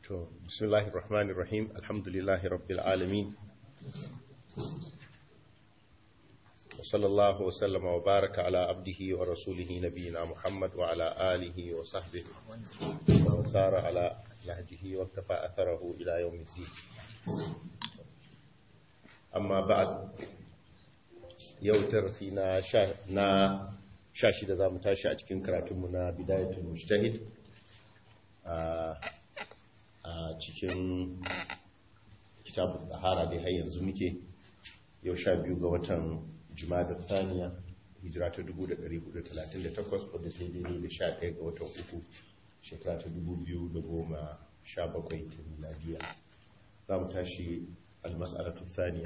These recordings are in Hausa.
To, bismillahir rahmanir rahim alhamdulillahi rabbil alamin wa sallallahu wa sallama wa baraka ala abdihi wa rasulihi nabiyina muhammad wa ala alihi wa sahbihi wa sara ala nahjihi wa kafa atharahu ila yawmiddin amma ba'd yau darasi na sha na sha shida zamu tashi a cikin karatunmu na bidayatul mujtahid a a cikin kitabun tsahara dai har yanzu muke yau sha biyu ga watan juma'a thaniya hijira ta 1438 wadda ta yi daidai da sha ɗaya ga watan uku shekara ta 2017 ta miladiya za mu tashi almas'alatu thaniya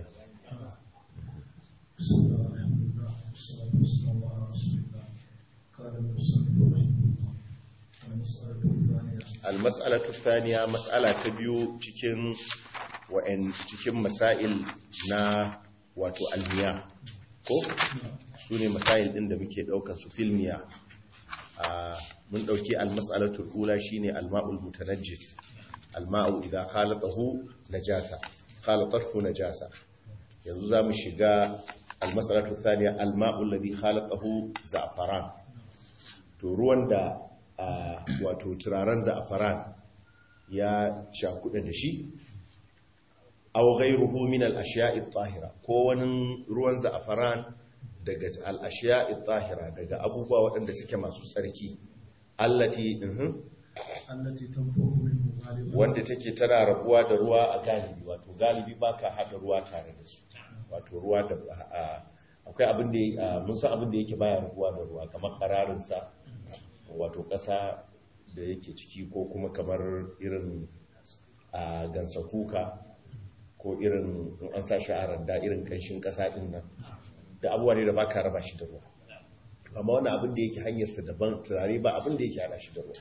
قال المصنف رحمه الله المسألة الثانية almas'alatu thaniya mas'ala ta biyu cikin wa'an cikin masail na wato almiya ko su ne masail din da muke daukar su filmiya a mun dauki almas'alatu ula shine alma'ul mutanajjis alma'u idza khalatahu najasa khalatahu najasa yanzu zamu shiga almas'alatu thaniya alma'u alladhi khalatahu za'faran to ruwan da a wato turaren za'afaran ya cakuɗa da shi aw ghayruhu min al-ashya'i at-tahira ko wani ruwan za'afaran daga al-ashya'i at-tahira daga abubuwa waɗanda suke masu tsarki allati mhm التي تنفق منه غالبا wanda take tana rabuwa da ruwa a galibi wato galibi baka hada ruwa tare da su wato ruwa da a- akwai abin da mun san abin da yake baya rabuwa da ruwa kamar kararin sa wato ƙasa da yake ciki ko kuma kamar irin a gansa kuka ko irin in an sa shi a randa irin ƙanshin ƙasa ɗin nan da abubuwa ne da ba ka raba shi da ruwa amma wani abin da yake hanyarsa daban turare ba abin da yake hada shi da ruwa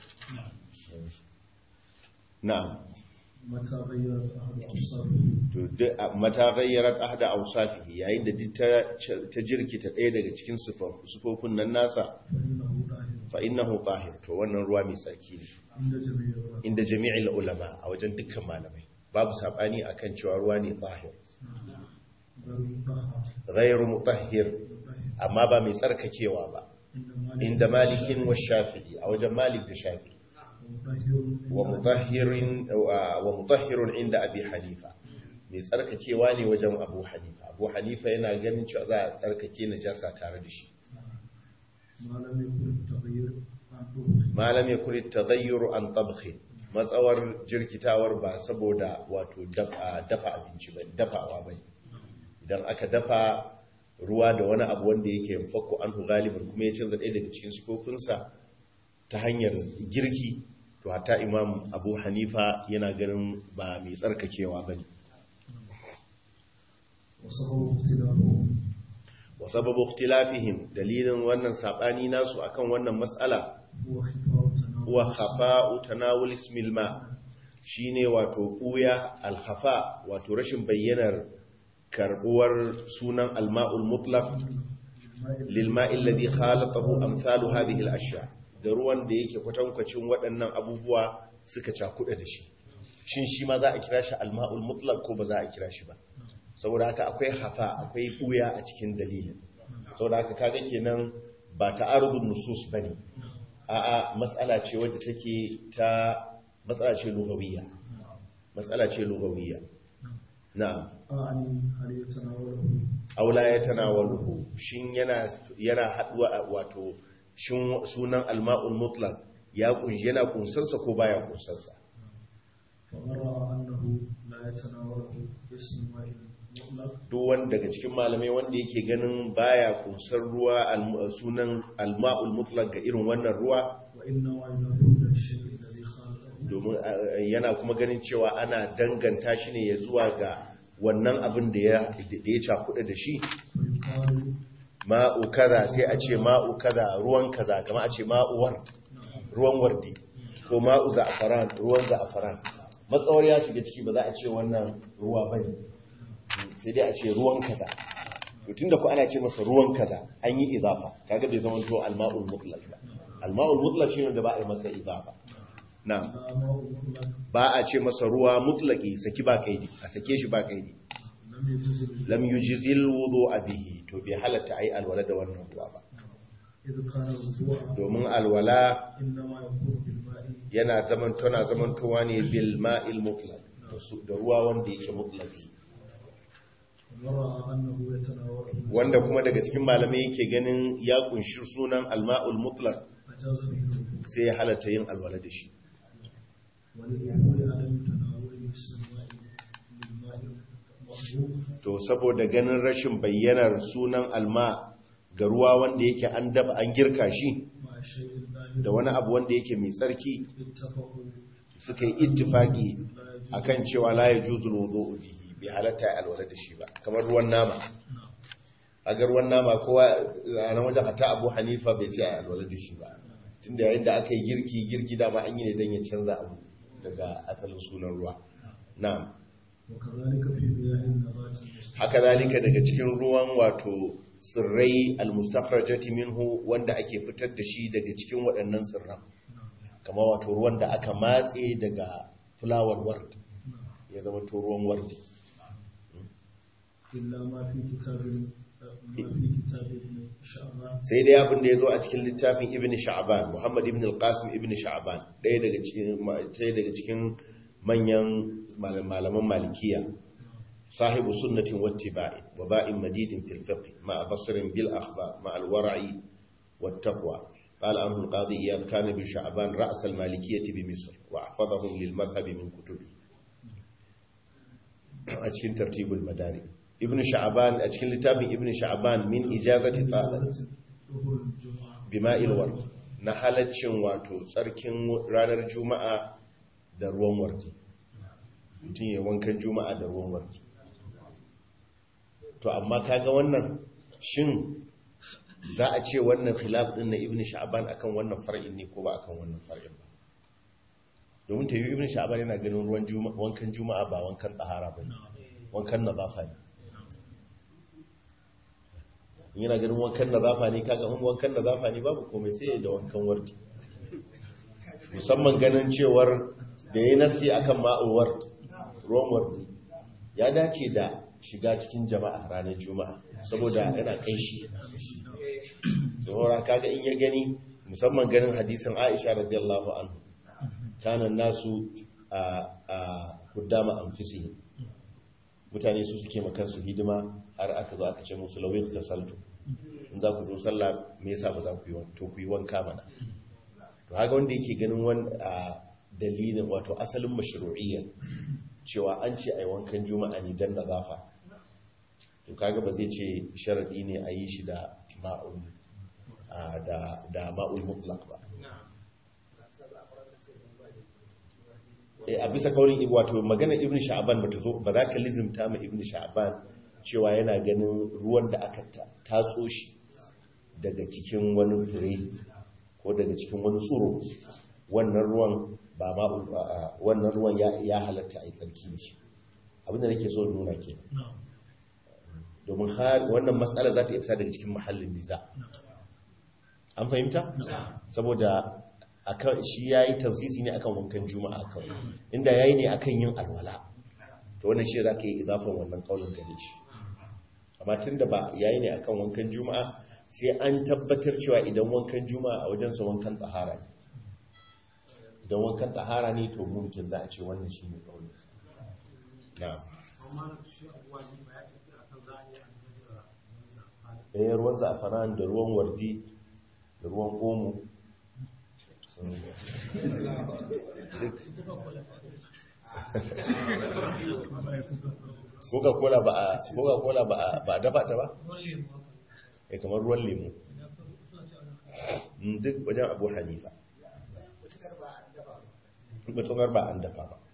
na متى غيرت أحد أوصافه to duk a- mata gayyarar ahda awsafihi yayin da duk ta ta jirkita ɗaya daga cikin sifo- sifofin nan nasa فإنه طاهر fa innahu tahir to wannan ruwa mai tsarki ne عند جميع العلماء inda jami'il ulama a wajen dukkan malamai babu sabani akan cewa ruwa ne tahir غير مطهر ghairu mutahhir مطهر amma ba mai tsarkakewa ba عند مالك inda malikin wa shafi'i a wajen malik da shafi'i ومطهر wa mutahhirin wa wa mutahhirun inda abi hanifa mai tsarkakewa ne wajen abu hanifa abu hanifa yana ganin cewa za a tsarkake najasa tare da shi ما لم يكن التغيير عن طرق malam ya kuri taghayyuru an tabkhi matsawar jirkitawar ba saboda wato dafa dafa abinci ba dafawa bane idan aka dafa ruwa da wani abu wanda yake fakko anhu galiban kuma ya canza ɗaya daga cikin sifofinsa ta hanyar girki to hatta imam abu hanifa yana ganin ba mai tsarkakewa bane وسبب اختلافهم wa sababu ikhtilafihim dalilin wannan sabani nasu akan wannan mas'ala هو خفاء تناول wa khafa'u tanawul ismil ma shine wato buya al-khafa wato rashin bayyanar karbuwar sunan al-ma'ul mutlaq الماء lil ma'i alladhi khalatahu amsalu hadhihi al-ashya da ruwan da yake kwatankwacin waɗannan abubuwa suka cakuɗa da shi shin shi ma za a kira shi al-ma'ul mutlaq ko ba za a kira shi ba saboda haka akwai hafa akwai buya a cikin dalilin saboda haka kaga kenan ba ta'arudun nusus bane a'a matsala ce wadda take ta matsala ce lugawiyya matsala ce lugawiyya na'am أعني هل يتناوله aula ya tanawaluhu shin yana yana haduwa a- wato shin sunan alma'ul mutlaq ya kunshi yana kunsarsa ko baya kunsarsa فمن رأى أنه لا يتناوله اسم ماء مطلق duk wanda daga cikin malamai wanda yake ganin baya kunsar ruwa al- sunan alma'ul mutlaq ga irin wannan ruwa وإنما ينظر إلى الشيء الذي خالقه domin uh, yana kuma ganin cewa ana danganta shi ne ya zuwa ga wannan abin da ya da ya cakuɗa da shi فيقال ma'u kaza sai a ce ma'u kaza ruwan kaza kama a ce ma'u ward ruwan wardi ko ma'u za'afaran ruwan za'afaran matsawar ya shiga ciki ba za a ce wannan ruwa bane sai dai a ce ruwan kaza to tunda ku ana ce masa ruwan kaza an yi izafa kaga bai zama to alma'ul mutlaq ba alma'ul mutlaq shine da ba a yi masa izafa na لا ماء مطلق ba a ce masa ruwa mutlaki saki ba kaidi a sake shi ba kaidi لم يجوز lam yujzil wudu'a bihi to bai halatta ai alwala da wannan ruwa ba إذ كان الوضوء domin alwala إنما يكون بالماء yana zaman tana zamantowa ne bil ma'il mutlaq da su- da ruwa wanda yake mutlaki ورأى أنه يتناوله wanda kuma daga cikin malamai yake ganin ya kunshi sunan alma'ul mutlaq أجاز به الوضوء sai ya halatta yin alwala da shi ولظهور عدم تناول اسم الماء للماء المطلوب to saboda ganin rashin bayyanar sunan alma ga ruwa wanda yake an daba an girka shi مع الشيء الظاهر da wani abu wanda yake mai tsarki اتفقوا suka yi ittifaki لا يجوز akan cewa la yajuzul wudu'u bihi bi halatta ya alwala da shi ba kamar ruwan nama نعم a ga ruwan nama kowa ranar wajen hata abu hanifa bai ce a alwala da shi ba tunda yayin da aka yi girki girki dama an yi ne don ya canza abu daga asalin sunan ruwa na'am وكذلك في مياه النبات المستقيم haka zalika daga cikin ruwan wato tsirrai almustakhrajati minhu wanda ake fitar da shi daga cikin waɗannan tsirran kamar wato ruwan da aka matse daga fulawar ward ya zama to ruwan wardi إلا ما في كتاب ما في كتاب ابن شعبان sai dai abin da ya zo a cikin littafin ibn sha'ban muhammad ibn al-qasim ibn sha'ban ɗaya daga cikin ɗaya daga cikin manyan malam- malaman malikiya sahibu sunnatin wattiba'i wa ba'in madidin fil fiqh ma basirin bil akhbar ma al-wara'i wat taqwa قال عنه القاضي إياد كان بشعبان رأس المالكية بمصر وأحفظهم للمذهب من كتبه أتكين ترتيب المداري ابن شعبان أتكين لتابع ابن شعبان من إجازة طاقة ظهور الجمعة bima'il ward na halaccin wato tsarkin ranar juma'a da ruwan wardi mutum ya wankan juma'a da ruwan wardi to amma kaga wannan shin za a ce wannan khilaf din na ibn sha'ban akan wannan far'in ne ko ba akan wannan far'in ba domin ta yi ibn sha'ban yana ganin ruwan juma'a wankan juma'a ba wankan tsahara ba wankan nazafa ne in yana ganin wankan nazafa ne kaga in wankan nazafa ne babu komai sai da wankan wardi musamman ganin cewar da ya nasi akan ma'uwar ruwan wardi ya dace da shiga cikin jama'a ranar juma'a saboda yana kanshi saboda kaga in ya gani musamman ganin hadisin Aisha radiyallahu anhu kanan nasu a a kuddama anfusihim mutane su suke makansu hidima har aka zo aka ce musu lawai ta saltu in za ku zo sallah me yasa ba za ku yi wanka to ku yi wanka mana to haka wanda yake ganin wani a dalilin wato asalin mashru'iyya cewa an ce ai wankan juma'a ne dan nazafa to kaga ba zai ce sharadi ne a yi shi da ma'ul a, da da ma'ul mutlaq ba Eh, a bisa kaurin ibu wato magana ibn sha'aban ba ta zo ba za ka lizimta ma ibn sha'aban cewa yana ganin ruwan da aka ta- tatso shi daga cikin wani fure ko daga cikin wani tsoro wannan ruwan ba ma wannan ruwan ya, ya halatta a yi tsarki da shi abinda nake so in nuna ke نعم domin har wannan matsala za ta iya fita daga cikin mahallin niza an fahimta saboda akan shi yayi tafsisi ne akan wankan juma'a kawai inda yayi ne akan yin alwala to wannan shi zaka yi idafan wannan kaulin gare shi amma tunda ba yayi ne akan wankan juma'a sai an tabbatar cewa idan wankan juma'a a wajen sa wankan tsahara ne idan wankan tsahara ne to mumkin za a ce wannan shine kaulin na'am eh ruwan za'afaran da ruwan wardi da ruwan omo coca-cola ba a coca-cola ba a ba a dafa ta ba eh kamar ruwan lemu Mm, duk wajen abu hanifa mutukar ba an dafa ba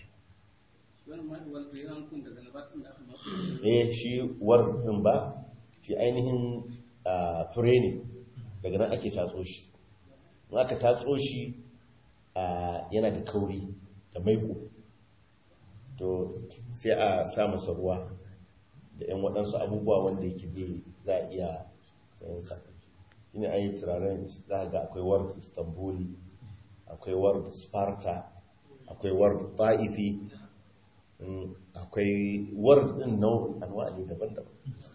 eh shi warin ba shi ainihin ah, fure ne daga nan ake tatso shi in aka tatso shi ah, yana da kauri da maiko to sai a sa masa ruwa da yan waɗansu abubuwa wanda yake zai za a iya sayan sa shi ne an yi turaren za a ga akwai war istanbuli akwai ward sparta akwai ward ta'ifi mm, akwai ward din nau'in anwa ne daban-daban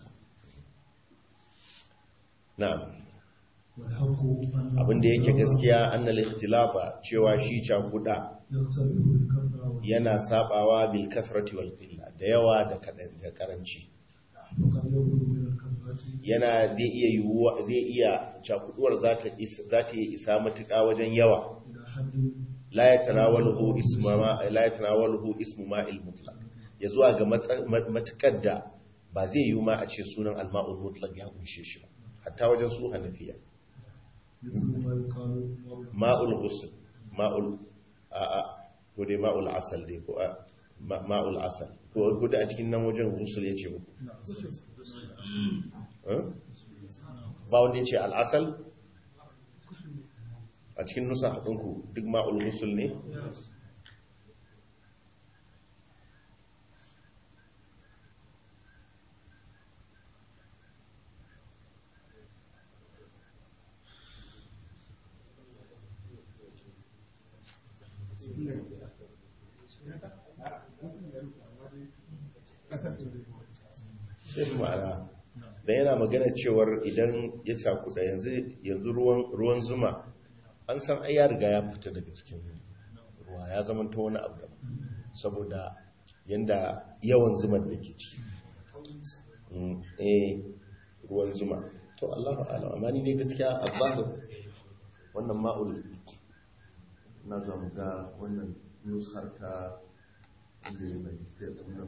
na'am والحق أن abinda yake gaskiya annal ikhtilafa cewa shi cakuda يختلف بالكثرة yana sabawa bil kathrati wal qilla da yawa da kadan da karanci وقد يبلغ من الكثرة yana zai iya yiwuwa zai iya cakuduwar za ta is- za ta iya isa matuƙa wajen yawa إلى حد la yatanawaluhu ismu ma la yatanawaluhu ismu ma'il mutlaq ya zuwa ga matsa- mat- matukar da ba zai yiwu ma a ce sunan al-ma'ul mutlaq ya kunshe shi ba hatta wajen su hanafiya مثل ما يقال مولى ma'ul ghusl ma'ul a a ko dai ma'ul asal dai ko a ma- ma'ul asal ko ko da a cikin nan wajen ghusl yace muku eh? ba wanda yace al-asal a cikin nusa hadinku duk ma'ul ghusl ne sai fi ma'ana da yana magana cewar idan ya cakuda yanzu yanzu ruwan ruwan zuma an san ai ya riga ya fita daga cikin ruwa ya zama ta wani abu daban saboda yanda yawan zumar da ke ciki Mm, eh ruwan zuma to Allahu a'lam amma ni ne gaskiya azahir wannan ma'ul na zamu ga wannan nusar ta inda ya mai nan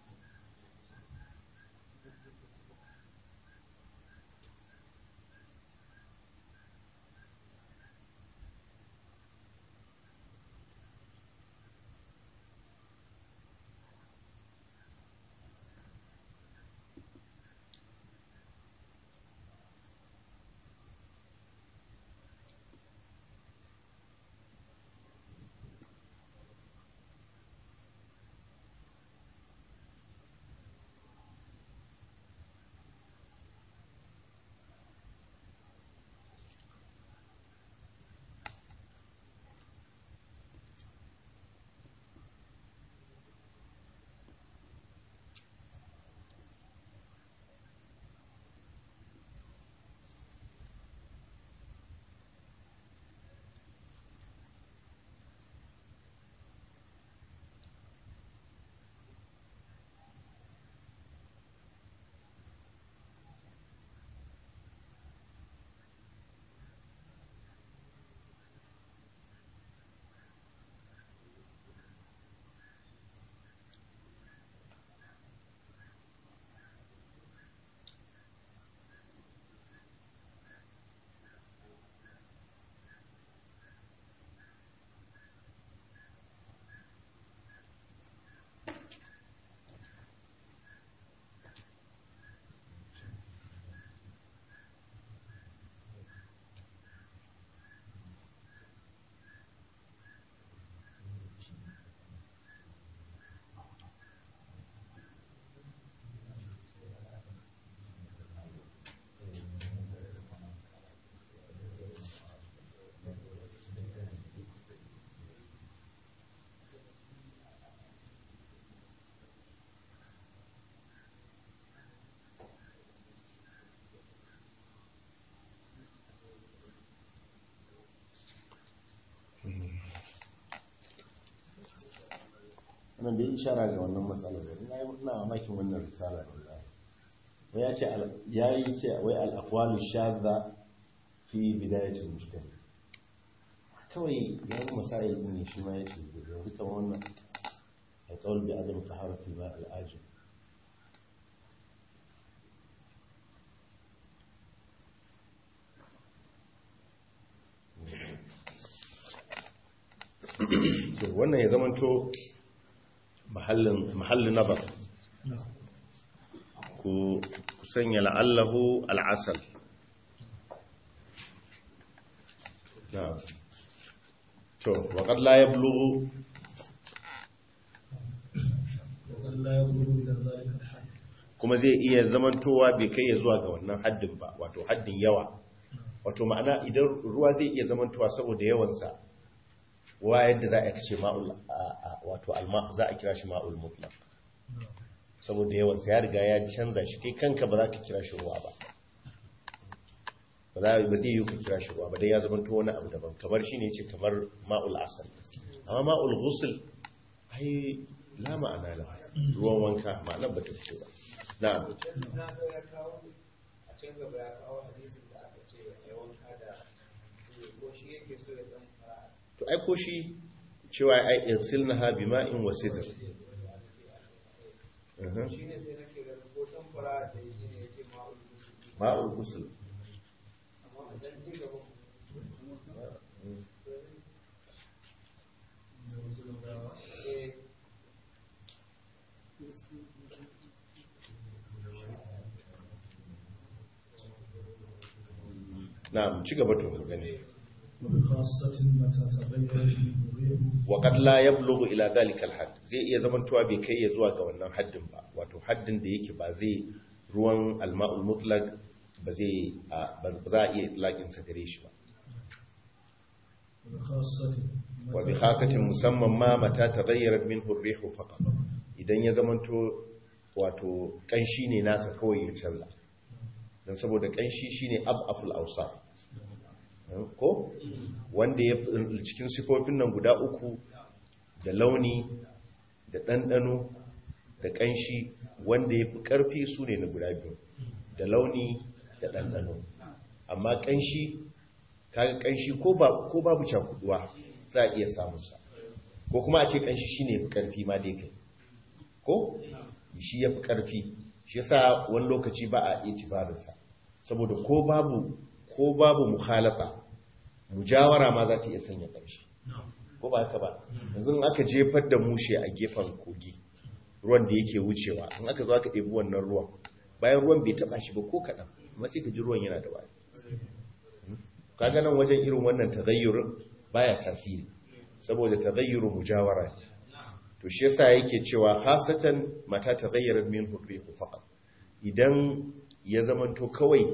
nan da ya ishara ga wannan matsalar da ina ina mamakin wannan risala da wai ya ce al- ya yi ce wai al-aqwalu shadha fi bidayatul mujtahid kawai ya yi masail din ne shi ma yace da yanzu kamar wannan al-qawl bi adam taharati ma al-ajib to wannan ya zamanto mahallin mahallin nazar ku ku sanya la'allahu al'asal na'am to waqad la yablughu وقد لا يبلغ إلى ذلك الحد kuma zai iya zamantowa bai kai ya zuwa ga wannan haddin ba wato haddin yawa wato ma'ana idan ruwa zai iya zamantowa saboda yawansa wa yadda za a kace ma'ul a- a- wato alma za a kira shi ma'ul mutlaq saboda yawan ya riga ya canza shi kai kanka ba za ka kira shi ruwa ba ba za ba zai yi ka kira shi ruwa ba dai ya zama to wani abu daban kamar shi ne ce kamar ma'ul asal amma ma'ul ghusl ai la ma'ana la ruwan wanka ma'anar ba ta fito ba na'am na ga ya kawo a can gaba ya kawo hadisin da aka ce ya wanka da su ko shi yake so ya dan fara to ai ko shi cewa ai irsilnaha bima'in wa sidr Mhm. shi ne sai nake ganin ko dan fara da shi ne yace ma'ul musulmi ma'ul ghusl amma idan ci gaba eh na'am ci gaba to mu gani وبخاصة متى تغيرت منه الريح wa qad la yablughu ila dhalika al-hadd zai iya zamantowa bai kai ya zuwa ga wannan haddin ba wato haddin da yake ba zai ruwan al-ma'ul mutlaq ba zai a- ba za a iya itlaqin sa gare shi ba وبخاصة wa bi khasatin musamman ma mata taghayyarat minhu ar-rihu faqat idan ya zamanto wato kanshi ne nasa kawai ya canza dan saboda kanshi shine ab'aful awsaf ko wanda ya cikin sifofin nan guda uku da launi da ɗanɗano da ƙanshi wanda ya fi ƙarfi su ne na guda biyu da launi da ɗanɗano amma ƙanshi kaga ƙanshi ko ba- ko babu cakuduwa za a iya samunsa ko kuma a ce ƙanshi shi ne fi ƙarfi ma dai kai ko shi ya fi ƙarfi shi yasa wani lokaci ba a iya tibarinsa saboda ko babu ko babu muhalafa mujawara ma za ta iya sanya ƙanshi ko ba haka ba yanzu in aka jefar da mushe a gefen kogi ruwan da yake wucewa in aka zo aka ɗebi wannan ruwan bayan ruwan bai taɓa shi ba ko kaɗan amma sai ka ji ruwan yana da wari kaga nan wajen irin wannan tagayyurin baya tasiri saboda tagayyuru mujawara ne to shi yasa yake cewa hasatan mata tagayyara min hurrihu faqat idan ya zamanto kawai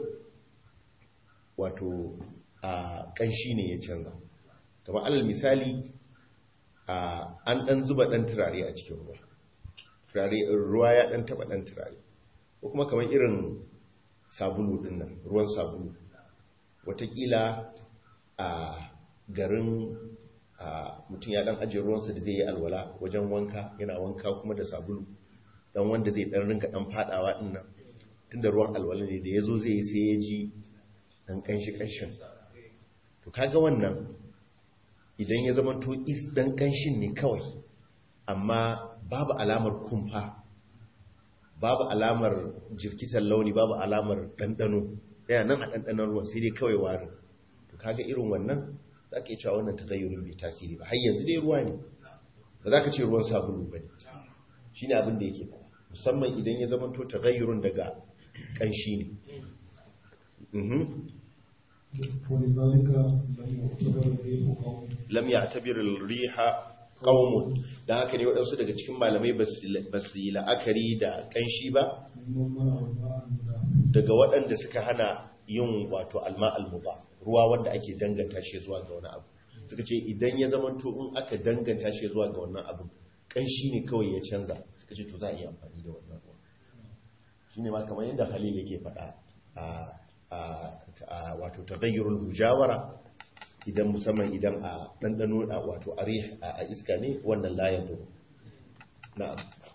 wato a kanshi ne ya canza kamar alal misali a an dan zuba dan turare a cikin ruwa turare ruwa ya dan taba dan turare ko kuma kamar irin sabulu din nan ruwan sabulu watakila a garin a mutum ya dan ajiye ruwansa da zai yi alwala wajen wanka yana wanka kuma da sabulu dan wanda zai dan rinka dan fadawa din nan tunda ruwan alwala ne da yazo zai yi sai ya ji dan kanshi kanshin to kaga wannan idan ya zama to is dan kanshin ne kawai amma babu alamar kumfa babu alamar jirkitar launi babu alamar ɗanɗano yana nan a ɗanɗanon ruwan sai dai kawai warin to kaga irin wannan za ka yi cewa wannan tagayyurin bai tasiri ba har yanzu dai ruwa ne ba za ka ce ruwan sabulu ba ne shi ne abin da yake ba musamman idan ya zama to tagayyurin daga ƙanshi ne Mhm. ولذلك لم يعتبر الريح قوم lam ya tabirin riha ƙaumun don haka ne waɗansu daga cikin malamai ba su yi la'akari da ƙanshi ba ممن منع الماء المدافع daga waɗanda suka hana yin wato alma almuba ruwa wanda ake danganta shi zuwa ga wani abu suka ce idan ya zamanto in aka danganta shi zuwa ga wannan abu ƙanshi ne kawai ya canza suka ce to za a yi amfani da wannan ruwa shi ne ma kamar yadda halil yake faɗa a a wato tagayyurul mujawara idan musamman idan a ɗanɗano a wato a a iska ne wannan la ya zo na'am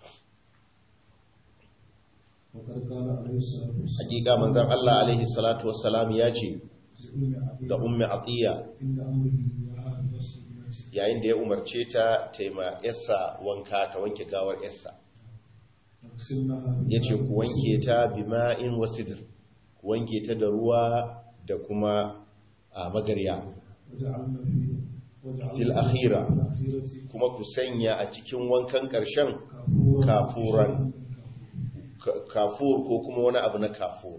وقد قال عليه الصلاة والسلام hakika manzon Allah alaihi salatu wassalam ya ce لأم عبيد ga ummi atiya إن أمره إياها بغسل ابنته yayin da ya umarce ta taima yarsa wanka ta wanke gawar yarsa فاغسلنها ya ce ku wanke ta bima'in wasidir ku wanke ta da ruwa da kuma a magarya وجعلنا في وجعلنا fil akhira في الأخيرة kuma ku sanya a cikin wankan ƙarshen كافورا كافورا. ka- kafur ko kuma wani abu na kafur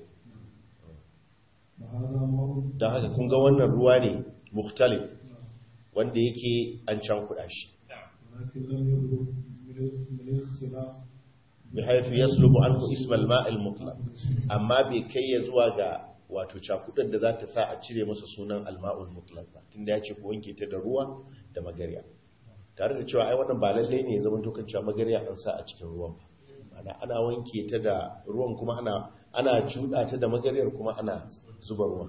وهذا ماء don haka kun ga wannan ruwa ne mukhtalif wanda yake an can kuɗa shi ولكن لم يبلغ من- من الاختلاف bi haifu yaslubu anhu ismal ma'il mutlaq amma bai kai ya zuwa ga wato cakudar da za ta sa a cire masa sunan alma'ul mutlaq ba tunda ya ce ku wanke ta da ruwa da magarya tare da cewa ai wannan ba lallai ne ya zama tokan cewa magarya an sa a cikin ruwan ba ana ana wanke ta da ruwan kuma ana ana cuɗa ta da magaryar kuma ana zuba ruwan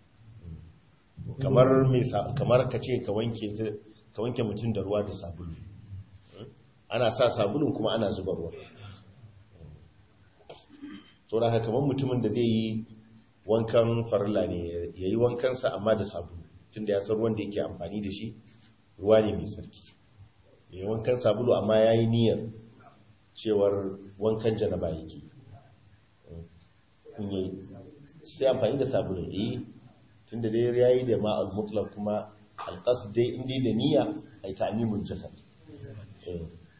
kamar mai sa- kamar ka ce ka wanke ta ka wanke mutum da ruwa da sabulu ana sa sabulun kuma ana zuba ruwa saboda haka kamar mutumin da zai yi wankan farilla ne ya yi wankansa amma da sabulu tunda ya san ruwan da yake amfani da shi ruwa ne mai sarki ya yi wankan sabulu amma ya yi niyyar cewar wankan janaba yake in yi sai amfani da sabulu ya yi tunda dai ya yi da ma'al mutlaq kuma alƙas dai inda da niyya a yi ta'amimun jasad Eh.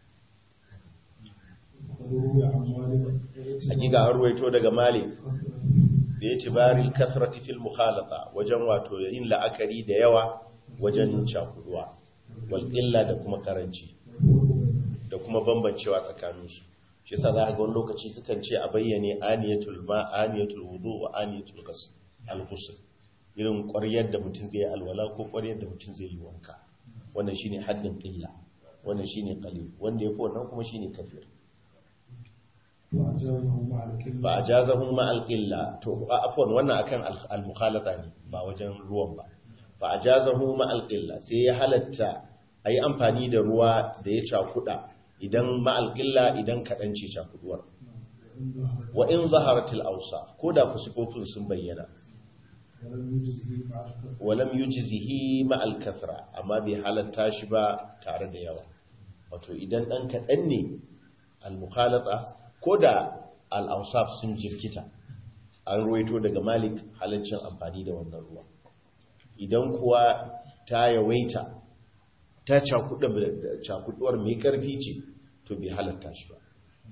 وروي عن مالك hakika an ruwaito daga malik da ya tibari kasrati fil mukhalata wajen wato yin la'akari da yawa wajen cakuduwa wal illa da kuma karanci da kuma bambancewa tsakanin su shi yasa za ga wani lokaci sukan ce a bayyane aniyatul ma aniyatul wudu wa aniyatul ghusl al ghusl irin ƙwaryar da mutum zai yi alwala ko ƙwaryar da mutum zai yi wanka wannan shine haddin illa wannan shine qalil wanda yafi wannan kuma shine kafir وأجابه مع الكلمة fa ajazahum ma alqilla to afwan wannan akan al-mukhalata ne ba wajen ruwan ba fa ajazahu ma alqilla sai ya halatta ayi amfani da ruwa da ya cakuda idan ma alqilla idan kadan ce cakuduwar wa in zaharatil awsaf ko da kusufofin sun bayyana ولم يجزه مع الكفر walam yujzihi ma al-kathra amma bai halatta shi ba tare da yawa wato idan dan kadan ne al-mukhalata ko da al-awsaf sun jirkita an ruwaito daga malik halaccin amfani da wannan ruwa idan kuwa ta yawaita ta cakuda cakuduwar mai karfi ce to bai halatta shi ba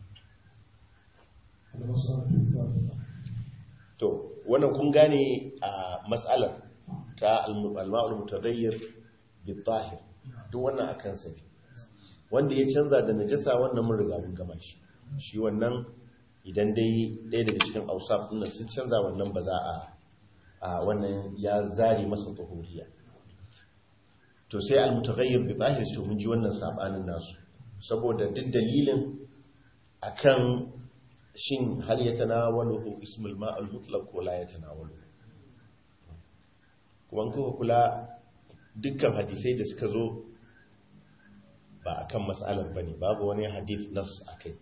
المسألة الثالثة to wannan kun gane a matsalar ta al-ma'ul mutaghayyir bi-tahir duk wannan akan sa ne wanda ya canza da najasa wannan mun riga mun gama shi shi wannan idan dai ɗaya daga cikin ausaf din nan sun canza wannan ba za a a wannan ya zari masa tuhuriya to sai al-mutaghayyir bi-tahir to mun ji wannan sabanin nasu saboda duk dalilin akan shin hal ya tanawaluhu ismul ma'al mutlaq ko la ya tanawalu kuma kuka kula dukkan hadisai da suka zo ba akan mas'alar bane babu wani hadith nas akai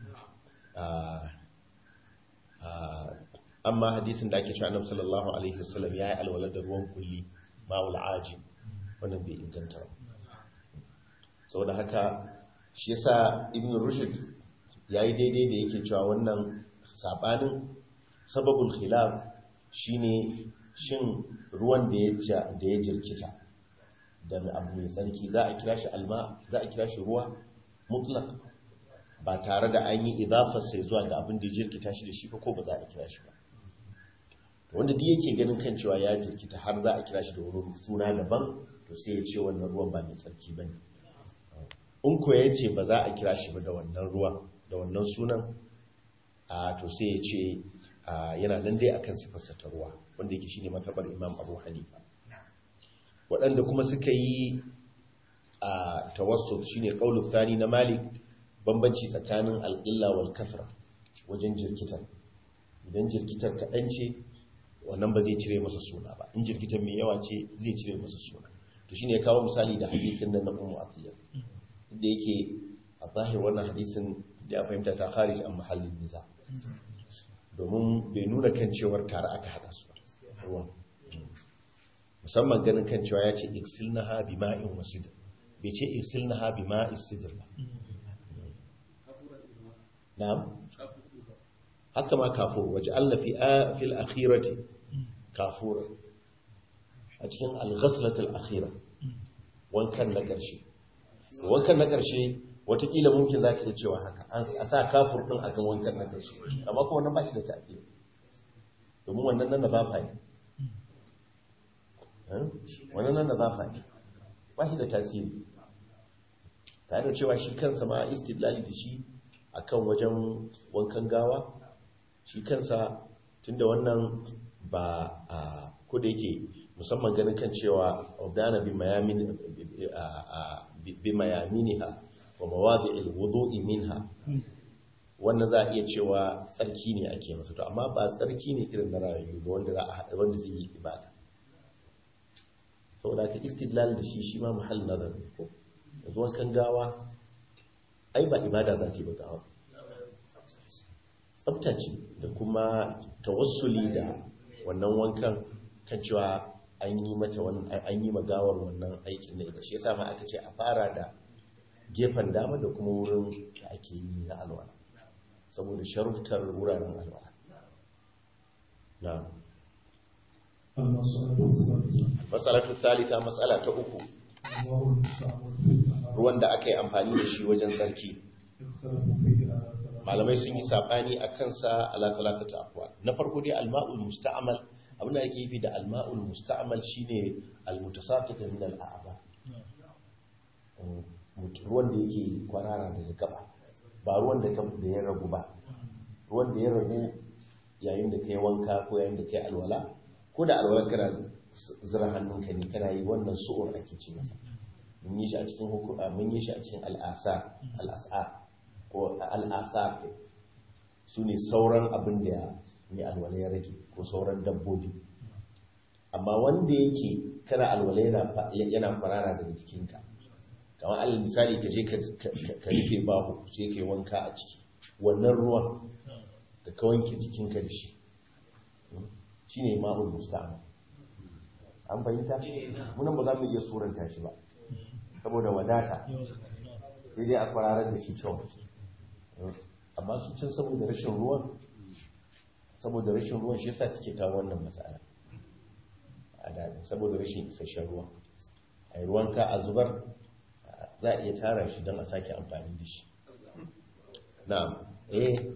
amma hadisin da ake cewa annabi sallallahu alaihi wasallam yayi alwala da ruwan kulli ma'ul aji wannan bai inganta ba saboda haka shi yasa ibn rushd ya yi daidai da yake cewa wannan saɓanin sababul khilaf shine shin ruwan da ya jirkita da abu mai tsarki za a kira shi alma za a kira shi ruwa mutlak ba tare da an yi idafar sai zuwa ga abin da ya jirkita shi da shi ko ba za a kira shi ba wanda duk yake ganin kan cewa ya jirkita har za a kira shi da wani suna daban to sai ya ce wannan ruwan ba mai tsarki ba ne in ko ya ce ba za a kira shi ba da wannan ruwan da wannan sunan a to sai ya ce yana nan dai akan sifarsa ta ruwa wanda yake shine matabar imam abu hanifa waɗanda kuma suka yi a tawassul shine qaulul thani na malik bambanci tsakanin al'illa wal kafra wajen jirkitar idan jirkitar kaɗan ce wannan ba zai cire masa suna ba in jirkitar mai yawa ce zai cire masa suna to shine ya kawo misali da hadisin nan na ummu atiya inda yake a zahir wannan hadisin da ya fahimta ta kharij an mahallin niza domin bai nuna kan cewar tare aka hada su ruwan musamman ganin kan cewa ya ce iksil na ha bi ma'in wasidr bai ce iksil na ha bi ma'in sidr ba na'am haka ma kafur waje Allah fi fil akhirati kafur a cikin al-ghaslatul akhira wankan na karshe wankan na karshe watakila mumkin za ka iya cewa haka a sa kafur ɗin a kan wankan na ƙarshe amma kuma wannan ba shi da tafiya domin wannan nan na zafa ne wannan nan na zafa ne ba shi da tasiri tare da cewa shi kansa ma istidlali da shi a kan wajen wankan gawa shi kansa tun da wannan ba a kuda yake musamman ganin kan cewa audana bi mayamin bi mayaminiha wa mawadi'il wudu'i minha wannan za a iya cewa tsarki ne ake masa to amma ba tsarki ne irin na rayu ba wanda za a haɗa wanda zai yi ibada saboda ka istidlal da shi shi ma mahal nazar ko yanzu wankan gawa ai ba ibada za ta yi ba gawa tsafta ce da kuma tawassuli da wannan wankan kan cewa an yi mata an yi magawar wannan aikin na ita shi yasa ma aka ce a fara da gefen dama da kuma wurin da ake yi na alwala saboda sharuftar wuraren alwala na المسألة الثالثة matsalatu salita matsala ta uku الماء المستعمل في الطهارة ruwan da aka yi amfani da shi wajen sarki اختلفوا فيه على ثلاثة malamai sun yi sabani a kansa ala talatata aqwal na farko dai alma'ul musta'mal abin da yake yi da alma'ul musta'mal shine almutasaqit min al'aba ruwan da yake kwarara daga gaba ba ruwan da kam da ya ragu ba ruwan da ya ragu yayin da kai wanka ko yayin da kai alwala ko da alwala kana zira hannunka ne kana yi wannan su'ur ake ce masa mun yi shi a cikin hukuma mun yi shi a cikin al'asar al'asar ko al'asar su ne sauran abin da mai alwala ya rage ko sauran dabbobi amma wanda yake kana alwala yana yana kwarara daga jikinka kamar alal misali ka je ka rufe bahu sai ka yi wanka a ciki wannan ruwan da ka wanke jikinka da shi shi ne ma'ul musta'amal an fahimta munan ba za mu iya suranta shi ba saboda wadata sai dai a kwararar da shi kyau amma su can saboda rashin ruwan saboda rashin ruwan shi yasa suke kawo wannan matsala a daɗi saboda rashin isasshen ruwa a yi ruwanka a zubar za a iya tara shi don a sake amfani da shi na'am eh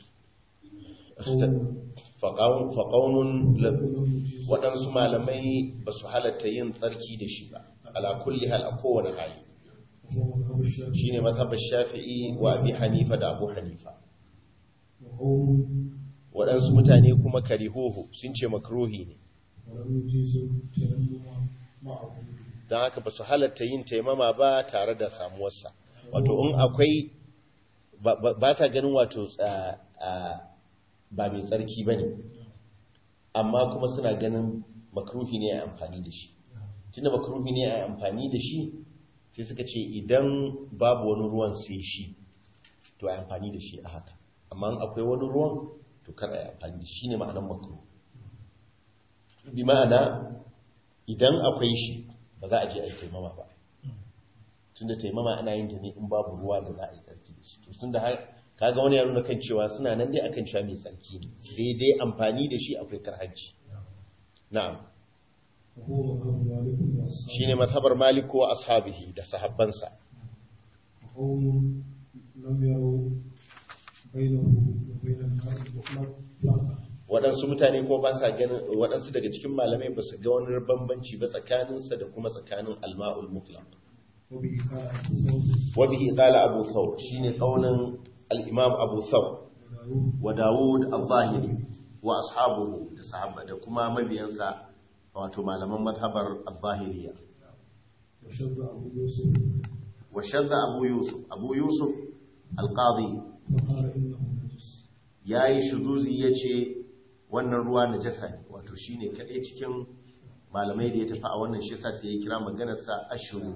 faƙaunun waɗansu malamai ba su halatta yin tsarki da shi ba ala kulli hal a kowane hali وهو مذهب الشافعي shi ne mazhabar shafi'i wa abi hanifa da abu hanifa وقوم waɗansu mutane kuma karihohu sun ce makruhi ne ولم يجيز التيمم معه don haka ba su halatta yin taimama ba tare da samuwarsa wato in akwai ba- ba ba sa ganin wato tsa- a- ba mai tsarki ba ne amma kuma suna ganin makruhi ne a amfani da shi tunda makruhi ne a amfani da shi sai suka ce idan babu wani ruwan sai shi to a amfani da shi a haka amma in akwai wani ruwan to kar a yi amfani da shi ne ma'anar makruhi bi ma'ana idan akwai shi ba za a je a yi taimama ba tun da taimama ana yin ta ne in babu ruwa da za a yi tsarki da shi to tun da kaga wani ya nuna kan cewa suna nan dai akan cewa mai tsarki ne sai dai amfani da shi akwai karhanci na'am وهو مذهب مالك وأصحابه shine mazhabar malik ko ashabihi da sahabbansa وقوم لم يروا بينه وبين الماء المطلق فرقا waɗansu mutane ko ba sa ganin waɗansu daga cikin malamai ba su ga wani bambanci ba tsakaninsa da kuma tsakanin alma'ul mutlaq وبه قال أبو ثور wa bihi qala abu thawr shine qaulin al-imam abu thawr وداود wa Dawud al-Zahiri wa ashabuhu da sahabba da kuma mabiyansa wato malaman mazhabar al-Zahiriyya وشد أبو يوسف wa shadda Abu Yusuf Abu Yusuf al-Qadi فقال إنه نجس yayi shuzuzi yace wannan ruwa najasa ne wato shine kadai cikin malamai da ya tafi a wannan shi yasa sai ya kira maganar sa ashuru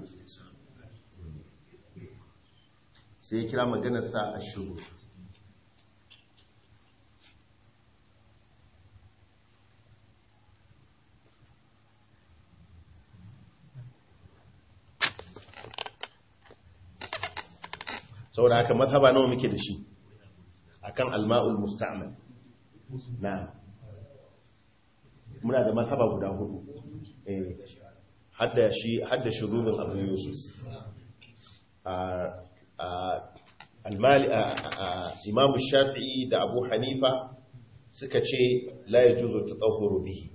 sai ya kira maganar sa ashuru saboda haka mazhaba nawa muke da shi akan alma'ul musta'mal na muna da mazhaba guda hudu eh hadda shi hadda shurubin abu yusuf a a almali a a- imam shafi'i da abu hanifa suka ce la yajuzu tatahhuru bihi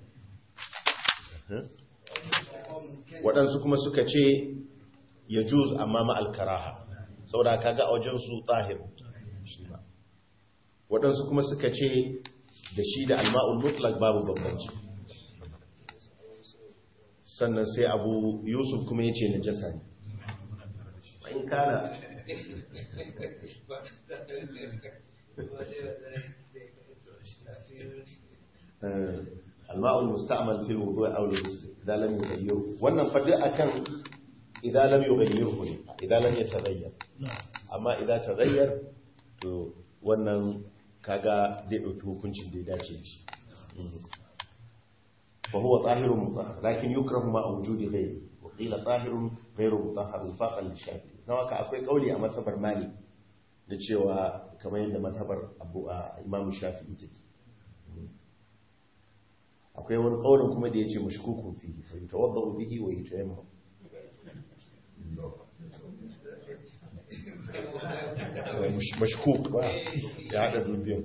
waɗansu kuma suka ce ya juz amma ma'al karaha saboda kaga a wajen su tsahir shi ma waɗansu kuma suka ce da shi da alma'ul mutlak babu bambanci sannan sai abu yusuf kuma ya ce najasa ne in kana الماء المستعمل في الوضوء او الغسل اذا لم يغيره wannan fa duk akan idan lam yughayyiru ne idan lam yataghayyar amma idan taghayyar to wannan kaga zai dauki hukuncin da ya dace da shi fa huwa tahirun mutahhar lakin yukrahu ma wujudi ghayri wa qila tahirun ghayru mutahhar faqan lishafi nawa ka akwai kauli a mazhabar malik da cewa kamar yadda mazhabar abu a imam shafi'i take akwai wani ƙaunin kuma da ya ce mashukukun fi fa yi tawadda bihi wa yi tayamma mashukuk ba ya haɗa dubiyan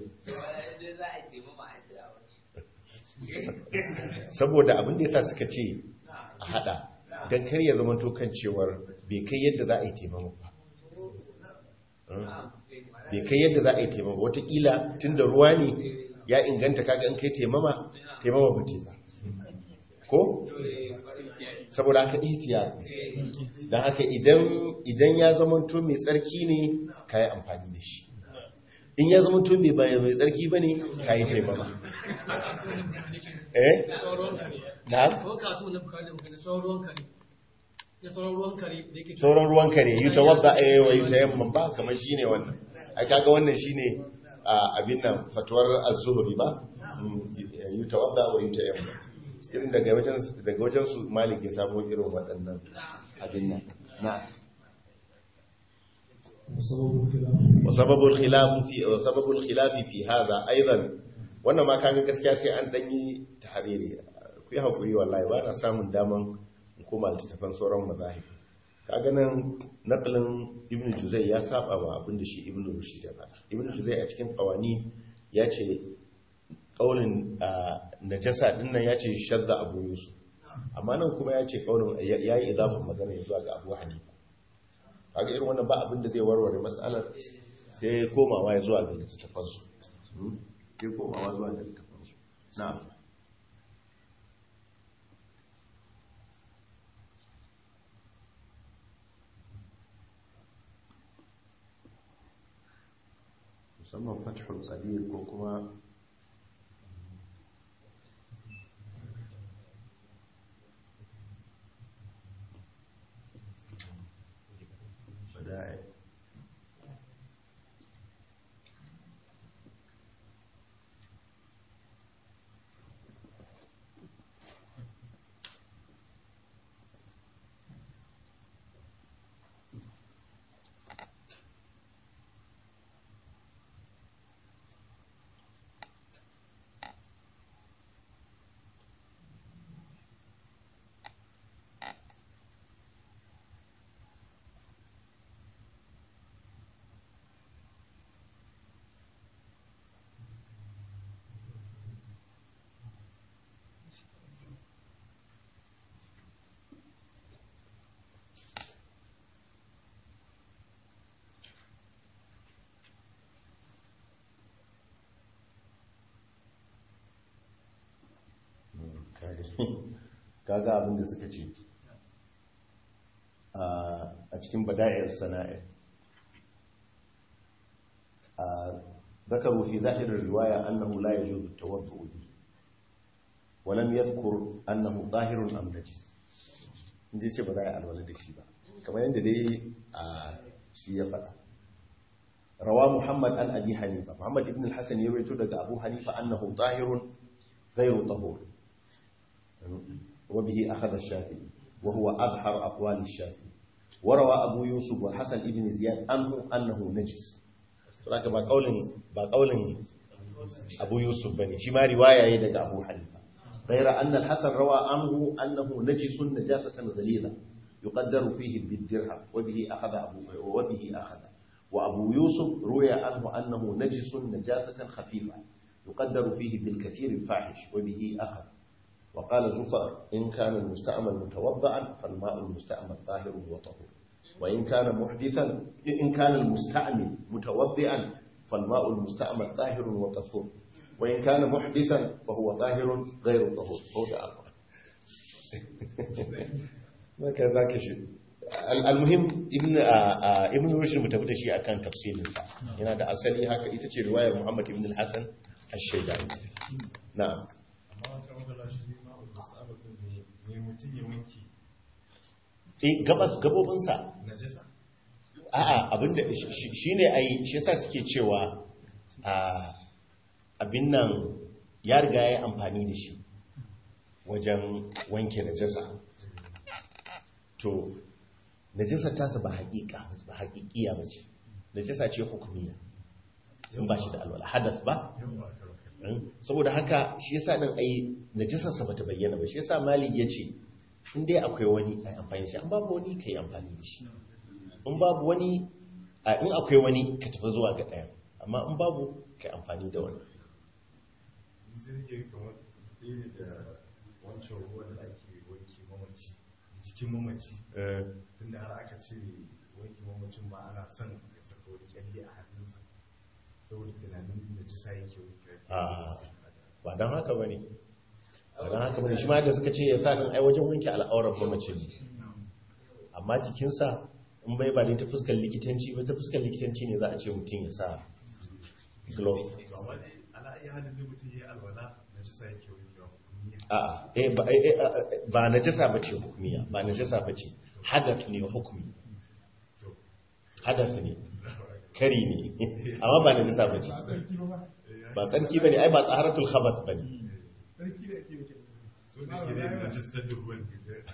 saboda abin da ya sa suka ce a haɗa don kar ya zama tokan cewar bai kai yadda za a yi taimama ba bai kai yadda za a yi taimama watakila tun da ruwa ne ya inganta kaga in kai taimama taimama ba ba ko? saboda haka ihtiya don haka idan ya zamanto mai tsarki ne ka yi amfani da shi in ya zamanto mai bayan mai tsarki ba ne ka yi taimama eh? na? sauran ruwan kare yi ta wadda a yawa yi ta yamman ba kamar shi ne wannan a kaga wannan shi ne abin nan fatuwar azuhuri ba yi ta wadda wa yi ta yamma irin daga wajen su malik ya samu irin waɗannan abin nan na wasababul khilafi fi haza aidan wannan ma kaga gaskiya sai an danyi tahariri ku yi haƙuri wallahi ba na samun daman koma littattafan sauran mazahib kaga nan naqlin ibn juzai ya saba ma abin da shi ibn rushd ya faɗa ibn juzai a cikin qawani ya ce kaulin najasa din nan ya ce shadda abu yusuf amma nan kuma ya ce kaulin yayi idafin magana zuwa ga abu hanifa kaga irin wannan ba abin da zai warware mas'alar sai komawa ya zuwa ga littattafan su sai komawa zuwa ga littattafan su na'am musamman fatihul qadir ko kuma bada'i kaga abin da suka ce a cikin bada'ir sana'i ذكروا في ظاهر الرواية أنه لا يجوز التوضؤ به ولم يذكر أنه ظاهر أم نجس inda ce ba za a alwala da shi ba kamar yadda dai a shi ya faɗa rawa muhammad an abi hanifa muhammad ibn al-hassan ya rawaito daga abu hanifa annahu zahirun ghayru tahur wa bihi akhadha ash-shafi'i wa huwa adhhar aqwal ash-shafi'i wa rawa abu yusuf wa hasan ibn ziyad anhu annahu najis saboda ba kaulin ba kaulin abu yusuf bane shi ma riwaya yayi daga abu hanifa غير أن الحسن روى عنه أنه نجس نجاسة غليظة يقدر فيه بالدرهم وبه أخذ أبو وبه أخذ وأبو يوسف روي عنه أنه نجس نجاسة خفيفة يقدر فيه بالكثير الفاحش وبه أخذ وقال زفر إن كان المستعمل متوضعا فالماء المستعمل طاهر وطهور وإن كان محدثا إن كان المستعمل متوضئا فالماء المستعمل طاهر وطهور وإن كان محدثا فهو طاهر غير طهور هو ده أقوى maka za ka shi al-muhim ibn a- a- ibn rushd mu tafi da shi akan tafsirinsa yana da asali haka ita ce riwayar muhammad ibn al-hasan ash-shaybani na'am amma wata magana shi ma a wasu abin ne ne mutum ya wanki eh gabas gabobinsa najasa a'a abinda shi- shine ai shi yasa suke cewa a abin nan ya riga ya yi amfani da shi wajen wanke najasa to najasa tasa ba haƙiƙa ba haƙiƙiya ba ce najasa ce hukumiya in ba shi da alwala hadas ba Mm. saboda haka shi yasa din ai najasarsa bata bayyana ba shi yasa malik ya ce in dai akwai wani ai amfani da shi an babu wani kai amfani da shi in babu wani a in akwai wani ka tafi zuwa ga ɗaya amma in babu kai amfani da wani ni sai nake kamar ɗaya ne da wancan ruwan da ake wanke mamaci jikin mamaci Eh, tunda har aka ce wanke mamacin ma ana son ya saka wani kyalle a hannunsa saboda tunanin da jisa yake wanke a ba don haka ba ne ba don haka ba ne shi ma da suka ce ya sa ɗin ai wajen wanke al'aurar mamacin ne amma jikinsa in bai ba dai ta fuskar likitanci ba ta fuskar likitanci ne za a ce mutum ya sa glove to amma dai ala iya halin da mutum ya yi alwala na jisa yake wanke wa hukumiya a'a eh ba eh, eh, ba najasa bace hukumiya ba najasa bace hadath ne hukumi to hadath ne kari ne amma ba najasa bace ba tsarki bane ai ba taharatul khabath bane so da ke da rajistar da ruwan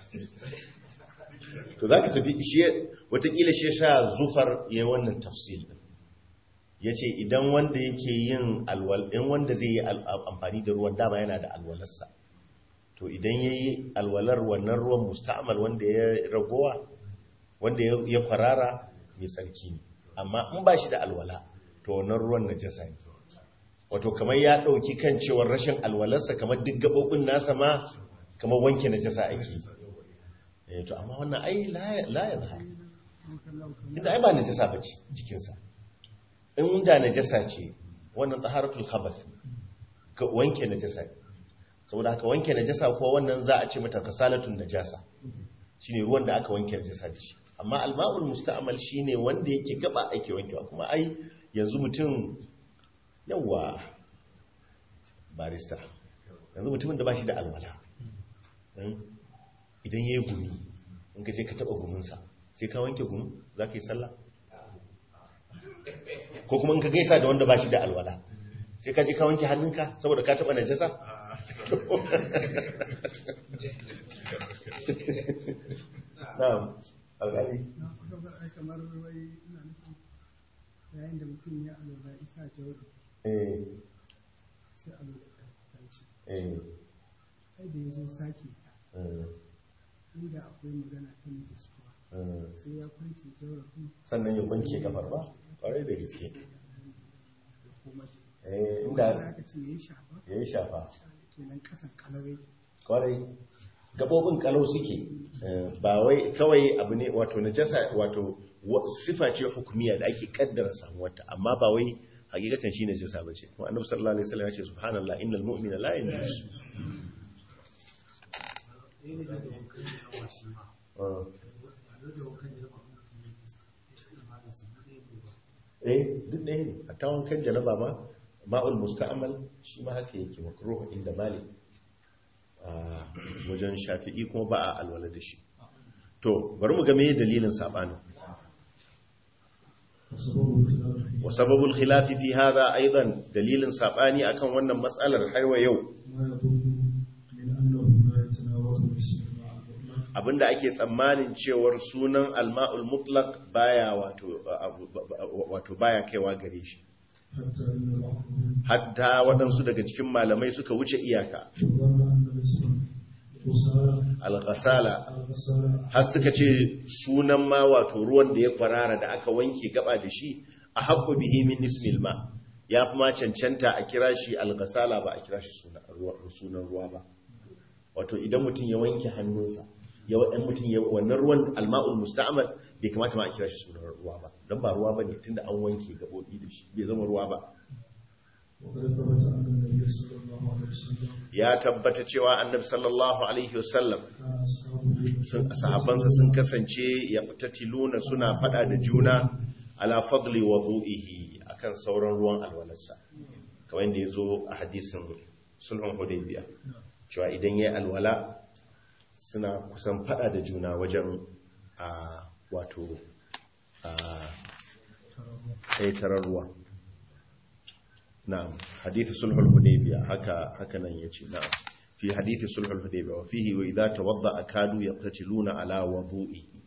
to zaka tafi shi watakila shi sha zufar yayin wannan tafsil din yace idan wanda yake yin alwal in wanda zai yi al- amfani da ruwan dama yana da alwalarsa to idan yayi alwalar wannan ruwan musta'mal wanda ya ragowa wanda ya- ya kwarara mai tsarki ne amma in ba shi da alwala to wannan ruwan najasa ne wato kamar ya dauki kan cewar rashin alwalarsa kamar duk gabobin nasa ma kamar wanke najasa ake eh to amma wannan ai la la yazhar inda ai ba najasa bace jikinsa in da najasa ce wannan taharatul khabath ka wanke najasa ne saboda haka wanke najasa ko wannan za a ce mata kasalatun najasa shine ruwan da aka wanke najasa da shi amma alma'ul musta'mal shine wanda yake gaba ake wankewa kuma ai yanzu mutum yawa barista yanzu mutumin da ba shi da alwala hmm? idan ya yi gumi in ka je ka taba guminsa sai ka wanke gumi za ka yi sallah ko kuma in ka gaisa da wanda ba shi da alwala sai ka je ka wanke hannunka saboda ka taba najasa na'am alƙali na kuka ai kamar wai ina nufin yayin da mutum ya alwala isa jawar eh sai alwala ta tashi eh ai da ya zo sake ta eh, inda akwai magana ta najisuwa eh. sai ya kwance jawrafin sannan ya wanke kafar ba ƙwarai da gaske da kuma eh da inda aka ce ya yi shafa ya yi shafa kenan kasan kalare kwarai gabobin kalau suke eh, ba wai kawai abu ne wato najasa wato wa- sifa ce hukumiya da ake kaddara samuwarta amma ba wai hakikatan shi najasa bace kuma annabi sallallahu alaihi wasallam ya ce subhanallah innal mu'mina la yanjus eh duk ɗaya ne a tawon kan janaba ma ma'ul musta'mal shi ma haka yake makruh inda malik a wajen shafi'i kuma ba a alwala da shi to bari mu ga me dalilin sabanin wa sababul khilafi fi hadha aidan dalilin sabani akan wannan matsalar har wa yau ما يظن من أنه لا يتناول الاسم مع المطلق abinda ake tsammanin cewar sunan alma'ul mutlaq baya wato abu- wato baya kaiwa gare shi حتى إن بعضهم hatta waɗansu daga cikin malamai suka wuce iyaka ظن أن الاسم غسالة al-ghasala الغسالة har suka ce sunan ma wato ruwan da ya kwarara da aka wanke gaba da shi a haƙƙo bihi min ismil ma ya fi ma cancanta a kira shi al-ghasala ba a kira shi sunan ruwa- sunan ruwa ba wato idan mutum ya wanke hannunsa ya wadan mutum ya wannan ruwan alma'ul musta'mal bai kamata ma a kira shi sunan ruwa ba don ba ruwa bane tunda an wanke gabobi da shi bai zama ruwa ba وقد ثبت أن النبي صلى الله عليه وسلم ya tabbata cewa annabi sallallahu alaihi wasallam كان أصحابه sun sahabbansa sun kasance ya tatiluna suna fada da juna ala fadli wudu'ihi akan sauran ruwan alwalarsa kamar yadda yazo a hadisin sulhun hudaybiya cewa idan yayi alwala suna kusan fada da juna wajen a wato a tarar ruwa na'am hadith sulhul hudaybiya haka haka nan yace na'am fi hadith sulhul hudaybiya wa fihi wa idha tawadda kadu yaqtatiluna ala wudu'ihi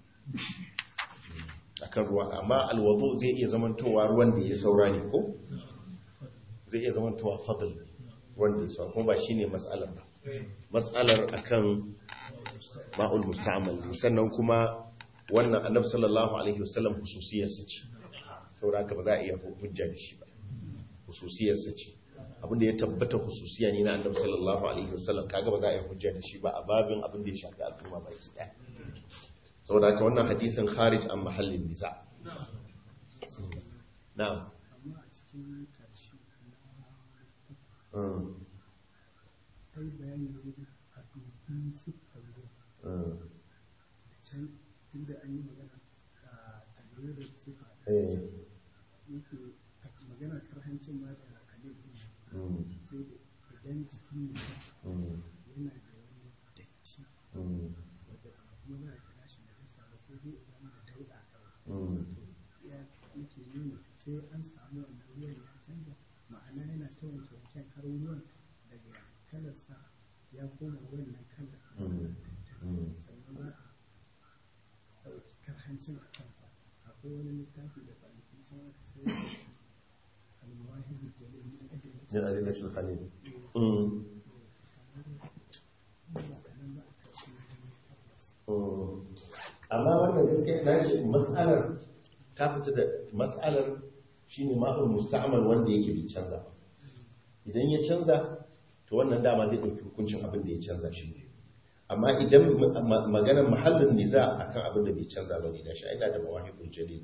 akan ruwa amma alwudu zai iya zamantowa ruwan da ya saura ne ko zai iya zamantowa fadl ruwan da ya saura kuma ba shine mas'alar ba mas'alar akan ma'ul musta'mal ne sannan kuma wannan annabi sallallahu alaihi wasallam hususiyarsa ce saboda haka ba za a iya hujja da shi ba hususiyarsa ce abinda ya tabbata hususiya ne na annabi sallallahu alaihi wasallam kaga ba za a yi hujja da shi ba a babin abin da ya shafi al'umma ba ki daya saboda haka wannan hadisin kharij an mahallin niza na'am amma a cikin tashi na Mm, ai bayani ne a dubin siffar ruwa mm, can tunda an yi magana a tagrirar siffa eh, yake magana karhancin ma da kalil din mm, sai da idan jikin mutum mm, yana da wani datti mm, wadda ba kuma za a kira shi da kasa ba sai dai ya zama da dauda kawai mm. ya yake nuna sai an samu wannan ruwan ya canza ma'ana yana ta wanke wanken har ruwan daga kalarsa ya koma wannan kalar Mm, mm. sannan za a ɗauki karhancin a kansa akwai wani littafi da kwanakin can aka sai da shi almawahibu jalil min Jin adilati adilashin halin Mm, ba a nan ba a karshe tabbas mm. amma wannan gaskiya na shi matsalar ta fita da matsalar shine ma'ul musta'mal wanda yake bai canza ba idan ya canza to wannan dama zai ɗauki hukuncin abin da ya canza shi ne amma idan ma- ma- maganar mahallin niza akan abin da bai canza ba ne da shi ina da mawahibul jalil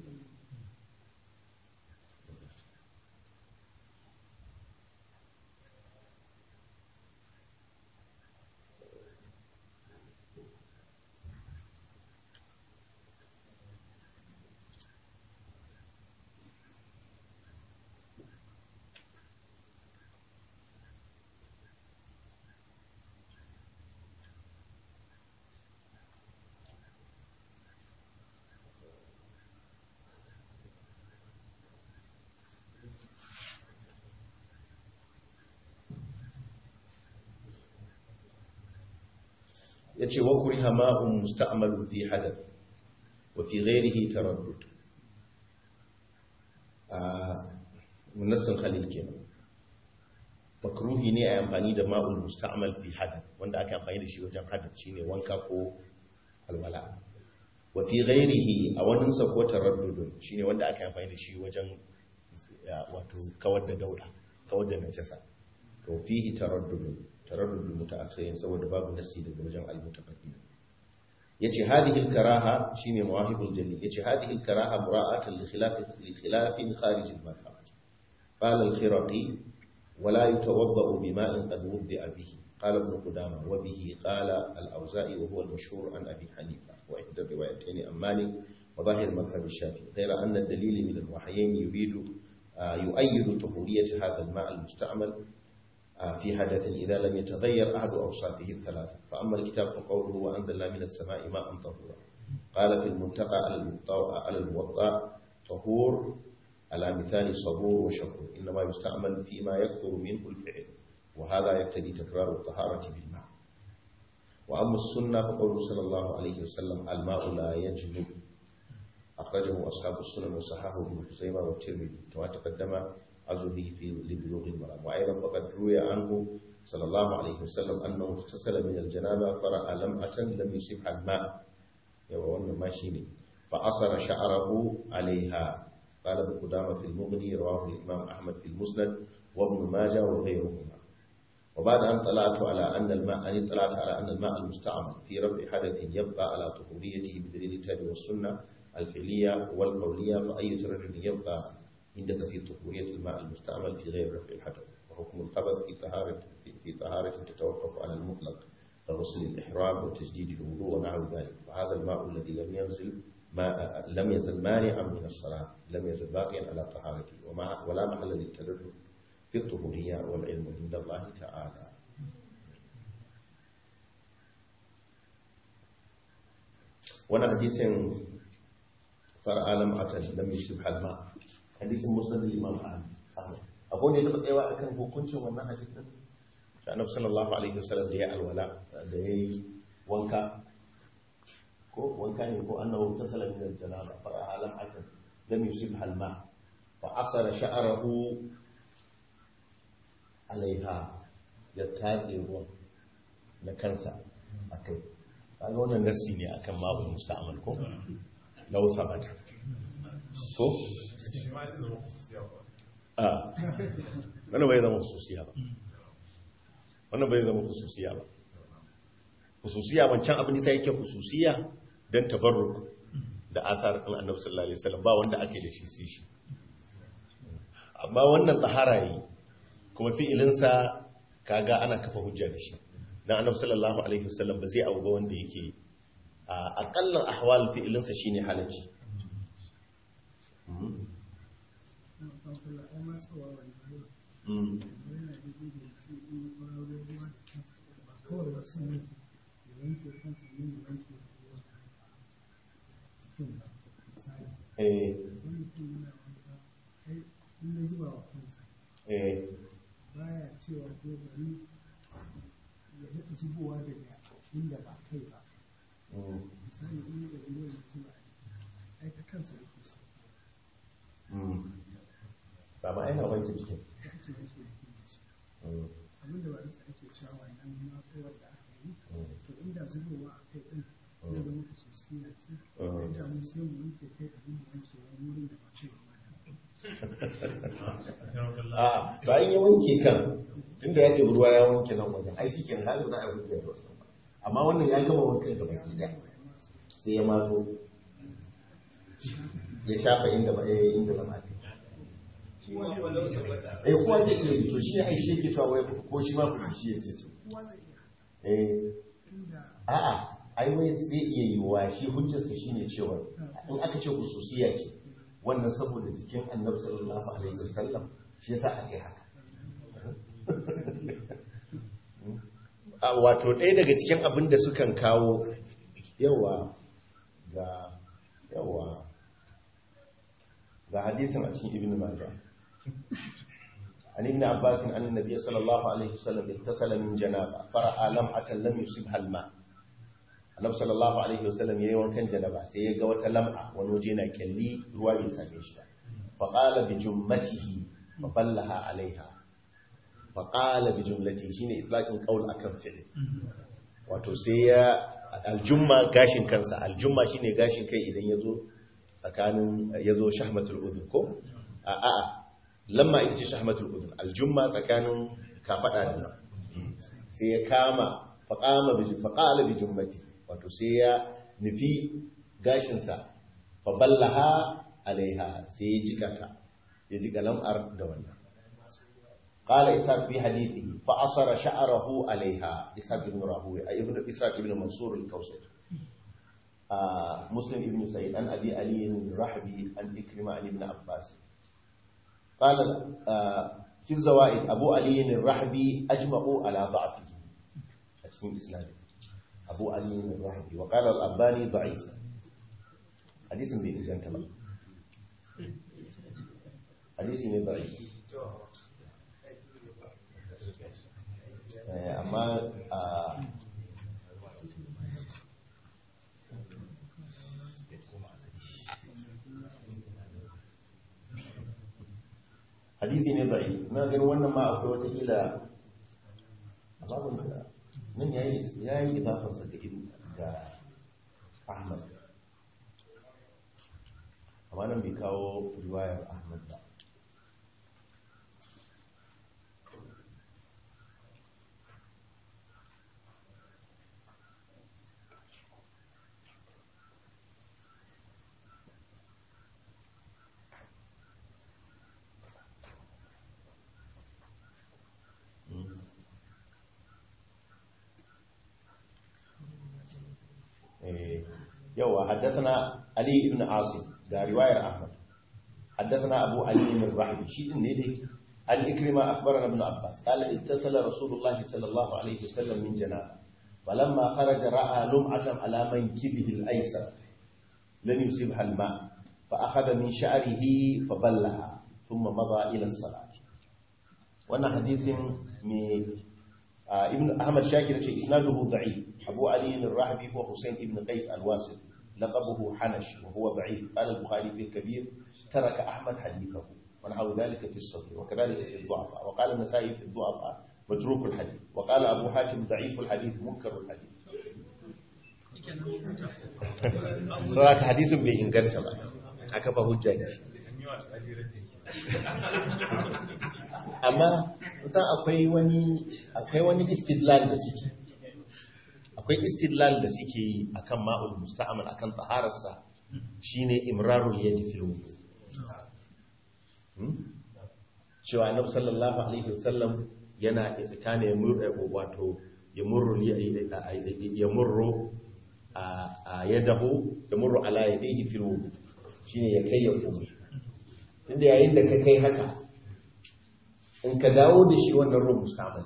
yace wa kuriha ma'un musta'malun fi hadath wa fi ghayrihi taraddud a nassin khalil kenan makruhi ne a yi amfani da ma'ul musta'mal fi hadath wanda aka amfani da shi wajen hadath shine wanka ko alwala wa fi ghayrihi a wannan sa ko taraddud shine wanda aka amfani da shi wajen ya, wato kawar da dauda kawar da najasa to fihi taraddud taraddud mutaakhirin saboda babu nasi daga wajen al-mutaqaddim yace hadhihi al-karaha shine mawahibul jalil yace hadhihi al-karaha mura'atan li khilaf li khilafin kharij al-madhhab qala al-khiraqi ولا يتوضأ بماء قد وضع به قال ابن قدامة وبه قال الأوزائي وهو المشهور عن أبي حنيفة وإحدى الروايتين عن مالك وظاهر مذهب الشافعي غير أن الدليل من الوحيين يريد آه، يؤيد طهورية هذا الماء المستعمل آه، في حدث إذا لم يتغير أحد أوصافه الثلاثة فأما الكتاب فقوله وأنزلنا من السماء ماء طهورا قال في المنتقى على الموطأ على الموطأ طهور على مثال صبور وشكر إنما يستعمل فيما يكثر منه الفعل وهذا يقتضي تكرار الطهارة بالماء وأما السنة فقوله صلى الله عليه وسلم الماء لا يجلب أخرجه أصحاب السنن وصححه ابن خزيمة والترمذي كما تقدم عزه في لبلوغ المرام وأيضا فقد روي عنه صلى الله عليه وسلم أنه اغتسل من الجنابة فرأى لمعة لم يصبها الماء يوم ما شيني فأصر شعره عليها قال ابن قدامة في المغني رواه الإمام أحمد في المسند وابن ماجه وغيرهما وبعد أن طلعت على أن الماء أن طلعت على أن الماء المستعمل في رفع حدث يبقى على طهوريته بدليل الكتاب والسنة الفعلية والقولية فأي رجل يبقى عندك في طهورية الماء المستعمل في غير رفع الحدث وحكم الخبر في طهارة في, في طهارة تتوقف على المطلق غسل الإحرام وتجديد الوضوء ونحو ذلك وهذا الماء الذي لم ينزل ما لم يزل مانعا من الصلاة لم يزل باقيا على طهارته وما ولا محل للتردد في الطهورية والعلم عند الله تعالى وانا حديث فرع لمعة لم يشبه الماء حديث مسند الإمام أحمد akwai ne taɓa tsayawa akan hukuncin wannan hadisin shi annabi sallallahu alaihi wasallam da ya alwala da ya yi wanka ko wanka ne ko annahu tasala min al-janaba fa alam akan lam yusib halma fa asara sha'rahu alaiha ya tatse ruwan na kansa akai kaga wannan nassi ne akan ma'ul musta'mal ko law sabata ko shi ma sai zama kusurciya ba a wannan bai zama hususiya ba wannan bai zama hususiya ba hususiya wancan abin nisa yake hususiya don tabarruk da athar ɗin annabi sallallahu alaihi wasallam ba wanda ake da shi sai shi amma wannan tsahara yi kuma fi'ilinsa kaga ana kafa hujja da shi dan annabi sallallahu alaihi wasallam ba zai abu ba wanda yake a akallan ahwal fi'ilinsa shine halacci kawai wasu yanki ya wanke kansa ne ya wanke ruwa cikin misali eh sai mutum yana wanka ai in ya zuba wa kansa eh baya cewa ko bari ya daɗa zubowa daga inda ba kai ba mm, misali in ya ɗabi ruwan ya zuba a jikinsa ai ta kansa yake so mm. ba ma yana wanke jikin sai ake wanke jikin da shi Mm, abinda ba isa ake cewa wannan matsowar da aka yi mm. to inda zubowa a kai ɗin zai zama kusursiya ce Mm. inda mun sai mu wanke kai abin da wanke wani wurin da ba kai ba ma da a bayan ya wanke kan tunda ya ɗebi ruwa ya wanke nan wajen ai shi kenan har za a wanke da wasu ba amma wannan ya gama wankan da baki da sai ya mazo ya shafa inda ba eh inda ba ma shi ma walau sabata eh kowa zai iya yi to shi ne ai shi yake cewa wai ko shi ma ku shi ya ce to kowa zai iya eh inda a'a ai wai zai iya yiwuwa shi hujjarsa shine cewa in aka ce kususiya ce wannan saboda jikin annabi sallallahu alaihi wasallam shi yasa ake haka a wato ɗaya daga cikin abin da sukan kawo yawa ga yawa ga hadisin a cikin ibn majah عن ابن عباس أن النبي صلى الله عليه وسلم اغتسل من جنابة فرأى لمعة لم يصبها الماء annabi sallallahu alaihi wasallam yayi wankan janaba sai ya ga wata lam'a wani waje na kyalli ruwa bai same shi ba fa qala bi jummatihi fa ballaha alaiha fa qala bi jumlatihi shine itlaqin qaul akan fi'l wato sai ya aljumma gashin kansa aljumma shine gashin kai idan yazo tsakanin yazo shahmatul udhun ko a a lamma ita ce shahmatul udhun aljumma tsakanin kafada da nan sai ya kama faqama bi faqala bi jummatihi wato sai ya nufi gashinsa faballaha alaiha sai ya jikata ya jika lam'ar da wannan qala ishaq fi hadithi fa asara sha'rahu alaiha ishaq ibn rahu ibn ishaq ibn mansur al-kausari muslim ibn sa'id an abi ali rahbi an ikrima an ibn abbas qala fi zawaid abu ali ar-rahbi ajma'u ala dha'fihi a cikin isnad abu ali al-rahbi wa qala al-albani da'if hadisin bai inganta ba hadisi ne da'if eh amma a hadisi ne da'if na ganin wannan ma akwai wata kila amma ban da nan ya yi ya yi idafarsa da ido ga ahmad amma nan bai kawo riwayar ahmad ba yawa haddathana ali ibn asim ga riwayar ahmad haddathana abu ali ibn rahbi shi din ne dai an ikrima akhbarana ibn abbas qala ittasala rasulullahi sallallahu alaihi wasallam min janaba falamma kharaja ra'a lum'atan ala mankibihi al-aysar lam yusibha al-ma fa akhadha min sha'rihi fa ballaha thumma mada ila as-salat wannan hadisin me ibn ahmad shakir ce isnaduhu da'if abu ali al-rahbi huwa husayn ibn qais al-wasil laqabuhu hanash wa huwa da'if qala al-bukhari fi al-kabir taraka ahmad hadithahu ونحو ذلك في الصدر وكذلك في الضعفاء وقال النسائي في الضعفاء متروك الحديث وقال أبو حاتم ضعيف الحديث منكر الحديث ذلك حديث بإنجلت ما أكفى هجة amma kusan akwai wani akwai wani istidlal da suke akwai istidlal da suke yi akan ma'ul musta'amal akan tahararsa shine imrarul yadi fil wudu cewa annabi sallallahu alaihi wasallam yana kana ya wato ya murru ya murru a yadahu ya murru ala yadihi fil wudu shine ya kai ya kuma inda yayin da ka kai haka in ka dawo da shi wannan ruwan mustamal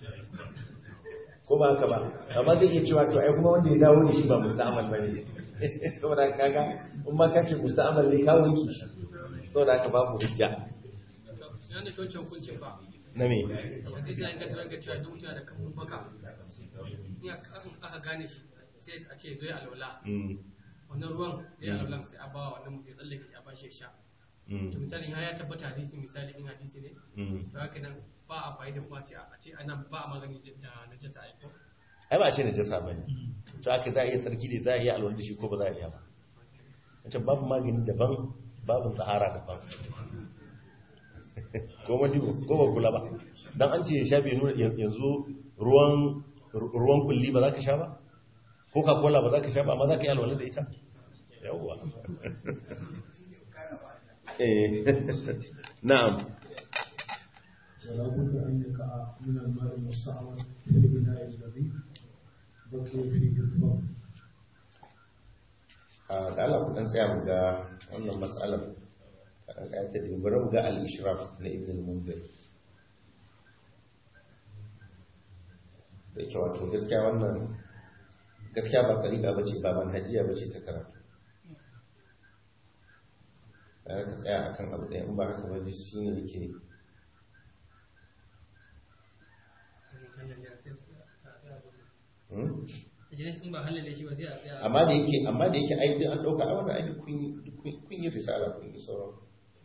ko ba haka ba amma zai iya cewa to ai kuma wanda ya dawo da shi ba mustamal bane saboda kaga in ma ka ce mustamal ne ka wanki shi saboda haka babu hujja yana da wancan hukuncin ba na me wata zai ga tarar ga cewa duk mutum da kafin baka in aka gane shi sai a ce zai alwala Mm, wannan ruwan da ya alwala sai a bawa wannan mutum ya tsallake a bashi ya sha to mm, misali har ya tabbata hadisi misali in hadisi ne mm. to haka nan ba a fa'i da kuma ce a ce ana ba a magani da najasa a ko ai ba a ce najasa ba ne to aka za a iya tsarki ne za a iya alwala da shi ko ba za a iya ba wancan babu magani daban babu tsahara daban ko wani ko ba kula ba dan an ce sha bai nuna yanzu ruwan ruwan kulli ba za ka sha ba coca cola ba za ka sha ba amma za ka yi alwala da ita yawwa eh na'am ولا بد أن يقع من الماء المستعمل في البناء الذي بقي فيه الفضل a da Allah ku dan tsaya mu ga wannan matsalar kadan kai ta din bari mu ga al-ishraf na ibn al-munzir da ke wato gaskiya wannan gaskiya ba tsarika bace ba manhajiya bace ta karatu da ka tsaya akan abu ɗaya in ba haka ba ji shi ne yake hmm? in ba halale shi ba sai a tsaya amma da yake amma da yake ai duk an dauka a wannan ai kun yi kun yi risala kun yi sauran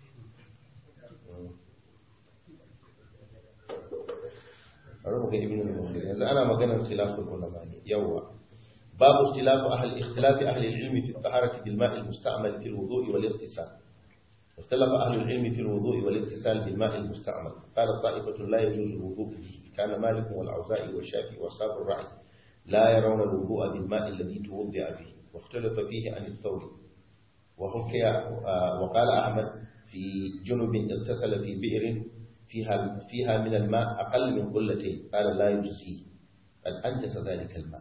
bari mu ga ibn al-munzir yanzu ana maganar khilaful ulama ne yawa babu ikhtilaf ahli ikhtilaf ahli al-ilm fi at-taharati bil ma' al-musta'mal fi al-wudu' wal ightisal اختلف أهل العلم في الوضوء والاغتسال بالماء المستعمل قال طائفة لا يجوز الوضوء به كان مالك والأوزاعي والشافعي وأصحاب الرعي لا يرون الوضوء بالماء الذي توضع به واختلف فيه عن الثور وحكي وقال أحمد في جنب اغتسل في بئر فيها فيها من الماء أقل من قلتين قال لا يجزيه بل أنجس ذلك الماء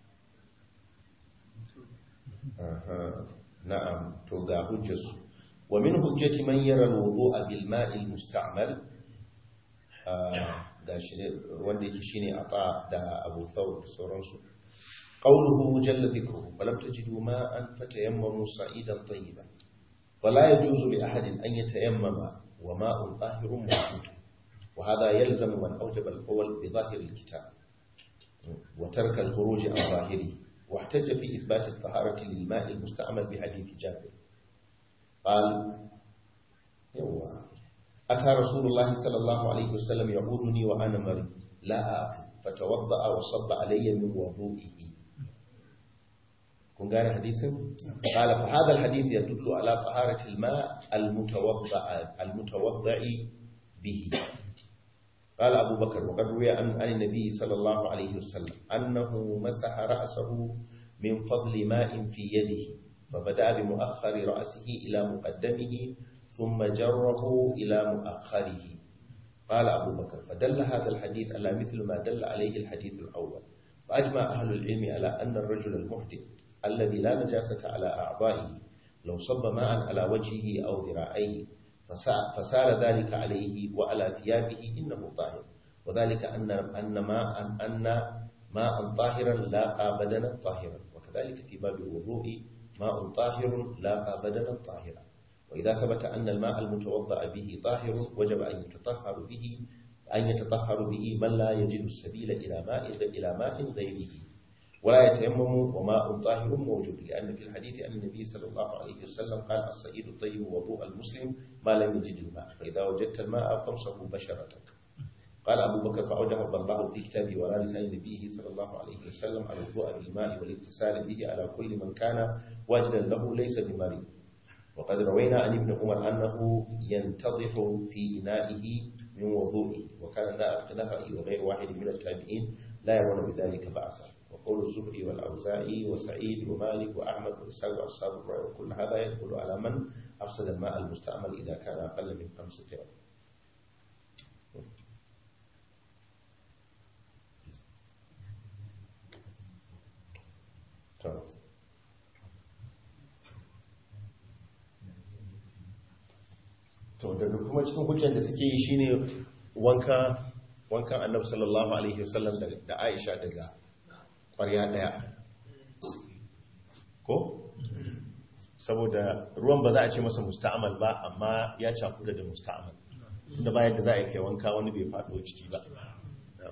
أها. نعم توقع حجس ومن حجة من يرى الوضوء بالماء المستعمل آه da shi ne wanda yake shine ata da Abu Thawr da sauransu qawluhu jalla dhikruhu walam tajidu ma'an fatayammamu sa'idan tayyiban wala yajuzu li ahadin an yatayammama wa ma'un tahirun mawjud wa hadha yalzamu man awjaba al-qawl bi dhahir al-kitab wa tarka al-khuruj an zahiri واحتج في إثبات الطهارة للماء المستعمل بحديث جابر قال يوه أتى رسول الله صلى الله عليه وسلم يعودني وأنا مريض لا أعقل فتوضأ وصب علي من وضوئه كن قال حديث قال فهذا الحديث يدل على طهارة الماء المتوضأ المتوضأ به قال أبو بكر وقد روي عن عن النبي صلى الله عليه وسلم أنه مسح رأسه من فضل ماء في يده فبدأ بمؤخر رأسه إلى مقدمه ثم جره إلى مؤخره قال أبو بكر فدل هذا الحديث على مثل ما دل عليه الحديث الأول وأجمع أهل العلم على أن الرجل المحدث الذي لا نجاسة على أعضائه لو صب ماء على وجهه أو ذراعيه فسا- فسال ذلك عليه وعلى ثيابه إنه طاهر وذلك أن أن ماء أن ماء طاهرا لاقى بدنا طاهرا وكذلك في باب الوضوء ماء طاهر لاقى بدنا طاهرا وإذا ثبت أن الماء المتوضأ به طاهر وجب أن يتطهر به أن يتطهر به من لا يجد السبيل إلى ماء إلى ماء غيره ولا يتيمم وماء طاهر موجود لأن في الحديث أن النبي صلى الله عليه وسلم قال الصعيد الطيب وضوء المسلم ما لم يجد الماء فإذا وجدت الماء فامسه بشرتك قال أبو بكر فأوجه الله في كتابه ولا لسان نبيه صلى الله عليه وسلم على الوضوء بالماء والاتصال به على كل من كان واجدا له ليس بمريض وقد روينا عن ابن عمر أنه ينتضح في إنائه من وضوئه وكان النهائي وغير واحد من التابعين لا يرون بذلك بأسا وقول الزهري والأوزاعي وسعيد ومالك وأحمد وإسحاق وأصحاب الرأي وكل هذا يدخل على من أفسد الماء المستعمل إذا كان أقل من خمسة أيام طيب. to daga kuma cikin hujjar da suke yi shine wanka wankan annabi sallallahu alaihi wasallam da, da Aisha daga ƙwarya daya ko saboda ruwan ba za a ce masa musta'amal ba amma ya cakuda da musta'amal tunda bayan da za a yi kai wanka wani bai faɗo ciki ba Na'am.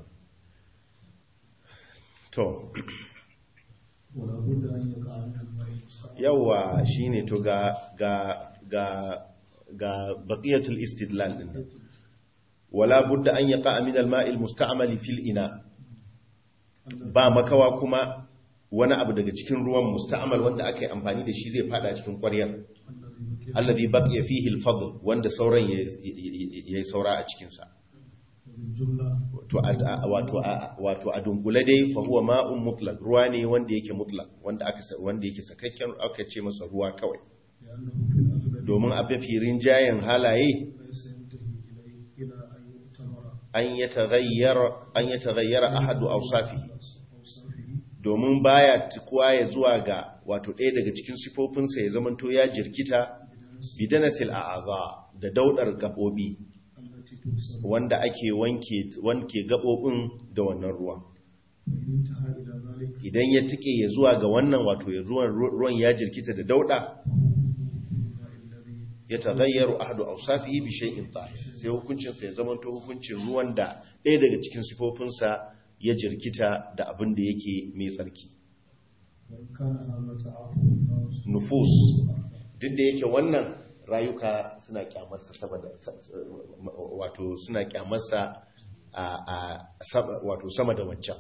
to ولا بد أن يقع من الماء المستعمل yawa shine to ga ga ga ga baqiyatul istidlal din nan. wala budda an yaqa min al-ma'i al-musta'mal fil ina ba makawa kuma wani abu daga cikin ruwan musta'mal wanda aka yi amfani da shi zai fada cikin ƙwaryar الذي بقي alladhi baqiya fihi al-fadl wanda sauran yayi saura a cikin sa بالجملة to a- a- wato a- wato a dunkule dai fa huwa ma'un mutlaq ruwa ne wanda yake mutlaq wanda aka sa- wanda yake sakakken aka ce masa ruwa kawai لأنه في الأغلب domin a mafi rinjayen halaye ليس ينتهي إليه إلى أن يؤتمر an ya tagayyara an ya tagayyara ahadu awsafihi أوصافه domin baya tukuwa ya zuwa ga wato ɗaya daga cikin sifofinsa ya zamanto ya jirkita bidanasil a'adha da daudar gabobi التي تكسر wanda ake wanke wanke gabobin da wannan ruwa وإن انتهى إلى ذلك idan ya tike ya zuwa ga wannan wato ya zuwa ruwan ya jirkita da dauda الماء الذي ya tagayyaru ahadu awsafihi bi shay'in tahir sai hukuncin sa ya zamanto hukuncin ruwan da ɗaya daga cikin sifofinsa ya jirkita da abin da yake mai tsarki وإن كان هذا تعاطف الناس nufus duk da yake wannan rayuka suna kyamarsa saboda wato suna kyamarsa a a sama- wato sama da wancan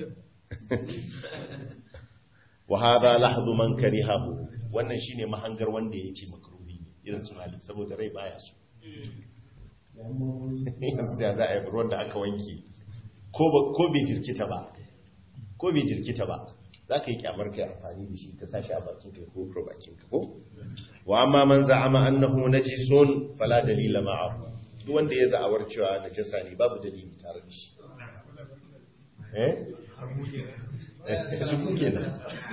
wa hadha lahdhu man karihahu wannan shine mahangar wanda yace makruhi ne irin su malik saboda rai baya so وأما من yanzu ya za a yi ruwan da aka wanke ko ba- ko bai jirkita ba ko bai jirkita ba za ka yi kyamar kai amfani da shi ka sashi a bakin kai ko ko bakin ka ko wa amma man za'ama annahu najisun fala dalila ma'ahu duk wanda ya za'awar cewa najasa ne babu dalili tare da shi eh eh su kuke na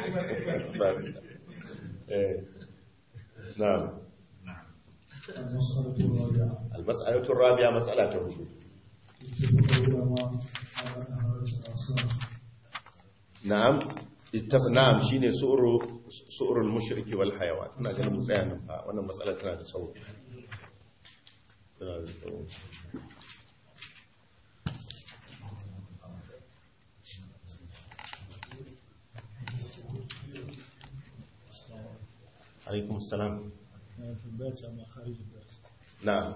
eh na'am المسألة الرابعة al-mas'alatu ar-rabi'a mas'ala ta hudu اتفق العلماء على طهارة الأعصاب na'am ittaf na'am shine su'ru su'rul mushriki wal hayawan ina ganin mu tsaya nan fa wannan matsala tana da tsawo tana da tsawo alaikum assalam في البيت أما خارج البيت na'am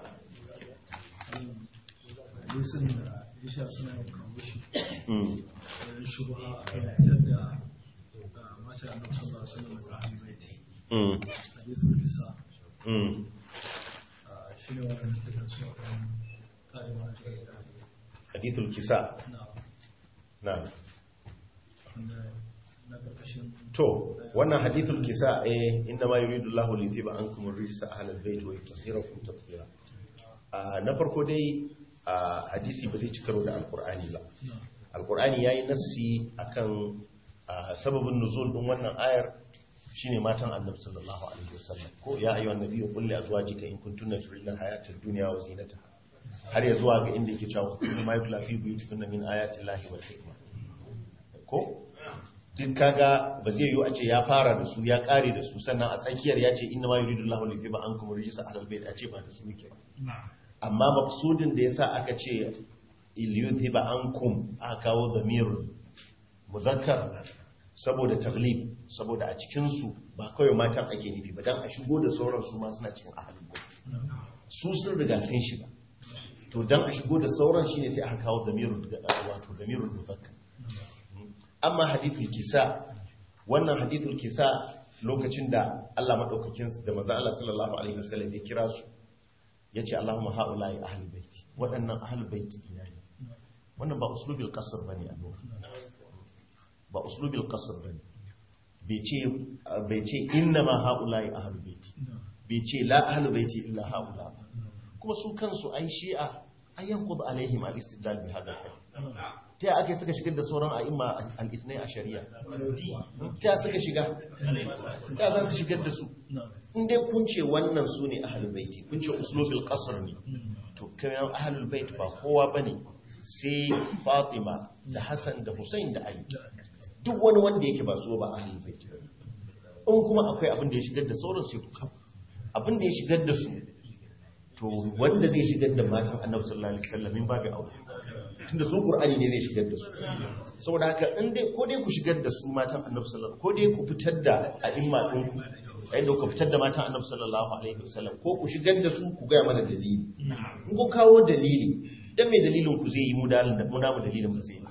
hadisin da ya sha suna yin kawo shi mm wajen shubha a kan fitar da ga mata a nan sallallahu alaihi wasallam da ahli baiti mm hadisin kisa mm shi ne wannan da kan so kan kare mata da hadithul kisa na na'am wanda na karkashin to wannan hadithul kisa eh inna ma yuridu Allahu li yuthiba ankum ar-rijsa ahlal bayt wa yutahhirakum tatheera Ah, na farko dai ah, hadisi ba zai ci karo da alqur'ani ba na alqur'ani yayi nassi akan a sababin nuzul din wannan ayar shine matan annabi sallallahu alaihi wasallam ko ya ayyuhan nabiyyu qul li azwajika in kuntunna turidna al-hayata ad-dunya wa zinataha har ya zuwa ga inda yake cewa kullu ma yutla fi buyutikunna min ayati llahi wal hikma ko duk kaga ba zai yiwu a ce ya fara da su ya kare da su sannan a tsakiyar ya ce inna ma yuridu Allahu li yuthiba ankum rijsa ahlal bayt a ce ba da su yake ba amma maksudin da yasa aka ce il yuthiba ankum aka kawo zamir muzakkar saboda taglib saboda a cikin su ba kawai matan ake nufi ba dan a shigo da sauran su ma suna cikin ahlul bayt su sun riga sun shiga to dan a shigo da sauran shine sai aka kawo zamirul wato zamirul muzakkar amma hadithul kisa wannan hadithul kisa lokacin da Allah madaukakin da manzo Allah sallallahu alaihi wasallam ya kira su yace Allahumma haula'i ahlul baiti waɗannan ahlul baiti ina ne wannan ba uslubil qasr bane a ba uslubil qasr bane bai ce bai ce inna ma haula'i ahlul baiti bai ce la ahlul baiti illa haula ba kuma su kansu ai shi'a ayyan qud alaihim al-istidlal bi hadha al ta yi ake suka shigar da sauran a'imma al-ithnai a shari'a ta suka shiga ta za su shigar da su in dai kun ce wannan su ne ahlul baiti kun ce uslubul qasr ne to kayan ahlul bait ba kowa bane sai Fatima da Hassan da Hussein da Ali duk wani wanda yake ba su ba ahlul bait in kuma akwai abin da ya shigar da sauran sai ku abin da ya shigar da su to wanda zai shigar da matan annabi sallallahu alaihi wasallam in babu aure tunda su qur'ani ne zai shigar da su saboda haka in dai ko dai ku shigar da su matan annabi sallallahu ko dai ku fitar da a'imma din ku yayin da ku fitar da matan annabi sallallahu alaihi wasallam ko ku shigar da su ku ga mana dalili in ku kawo dalili dan me dalilin ku zai yi mu dalilin da mu namu dalilin ba zai ba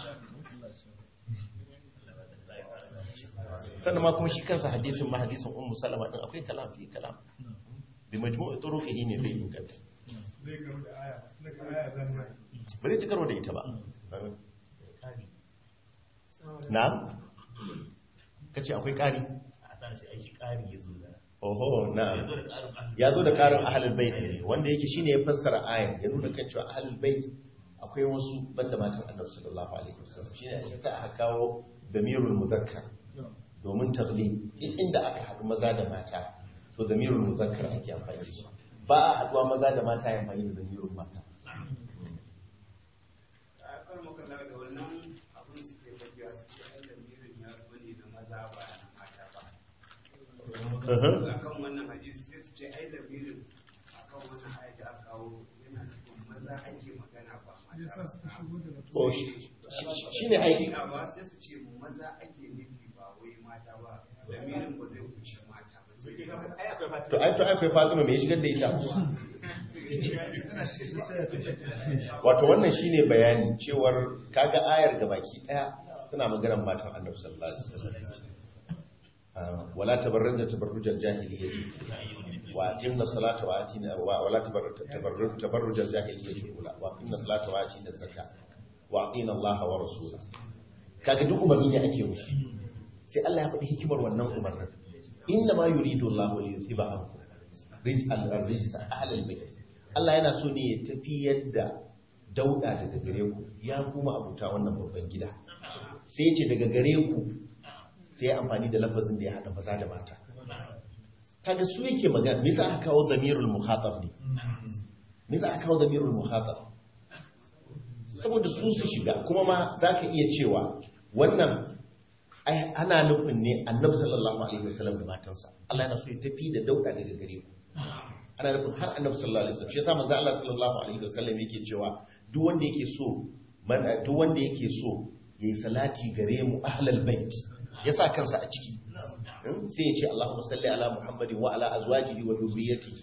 sannan ma kuma shi kansa hadisin ma hadisin ummu salama din akwai kalam fi kalam bi majmu'i turuqihi ne zai inganta ba zai ci karo da ita ba na ka ce akwai ƙari oho na ya zo da ƙarin ahalul bait ne wanda yake shine ya fassara ayan ya nuna kan cewa ahalul bait akwai wasu banda matan annabi sallallahu alaihi wasallam shine ake sa aka kawo damirul muzakkar domin taglib inda aka haɗu maza da mata to damirul muzakkar ake amfani da shi ba a haɗuwa maza da mata ya amfani da damirul mata a kan makalla da wannan abin su ke fajiya su ke yan lamirin ya zo ne na maza ba na mata ba a kan wannan hadisi sai su ce ai lamirin a kan wannan ayat da aka kawo yana nufin maza ake magana ba mata ba shi ne aiki Ina ba sai su ce maza ake nufi ba wai mata ba lamirin ba zai wuce mata ba sai dai ai akwai fata to ai to akwai fatima mai shigar da ita wato wannan shine bayani cewar kaga ayar gabaki daya suna maganar matan annabi sallallahu alaihi wasallam wala tabarrajna tabarrujal jahiliyyah wa aqimna salata wa atina wa wala tabarruj tabarrujal jahiliyyah ula wa aqimna salata wa atina zakat wa aqina allaha wa rasulahu kaga duk umarni ne ake musu sai Allah ya faɗi hikimar wannan umarnin inna ma yuridu Allahu li yuthiba ankum rijal ahlal bayt Allah yana so ne ya tafi yadda dauda daga gare ku ya kuma abuta wannan babban gida sai ya ce daga gare ku sai ya amfani da lafazin da ya hada maza da mata kaga su yake magana me za aka kawo zamirul mukhatab ne me za aka kawo zamirul mukhatab saboda su su shiga kuma ma zaka iya cewa wannan ai ana nufin ne annabi sallallahu alaihi wasallam da matansa Allah yana so ya tafi da dauda daga gare ku ana nufin har annabi sallallahu alaihi wasallam shi yasa manzo Allah sallallahu alaihi wasallam yake cewa duk wanda yake so man duk wanda yake so yayi salati gare mu ahlal bait yasa kansa a ciki sai ya ce Allahumma salli ala Muhammadin wa ala azwajihi wa dhurriyyatihi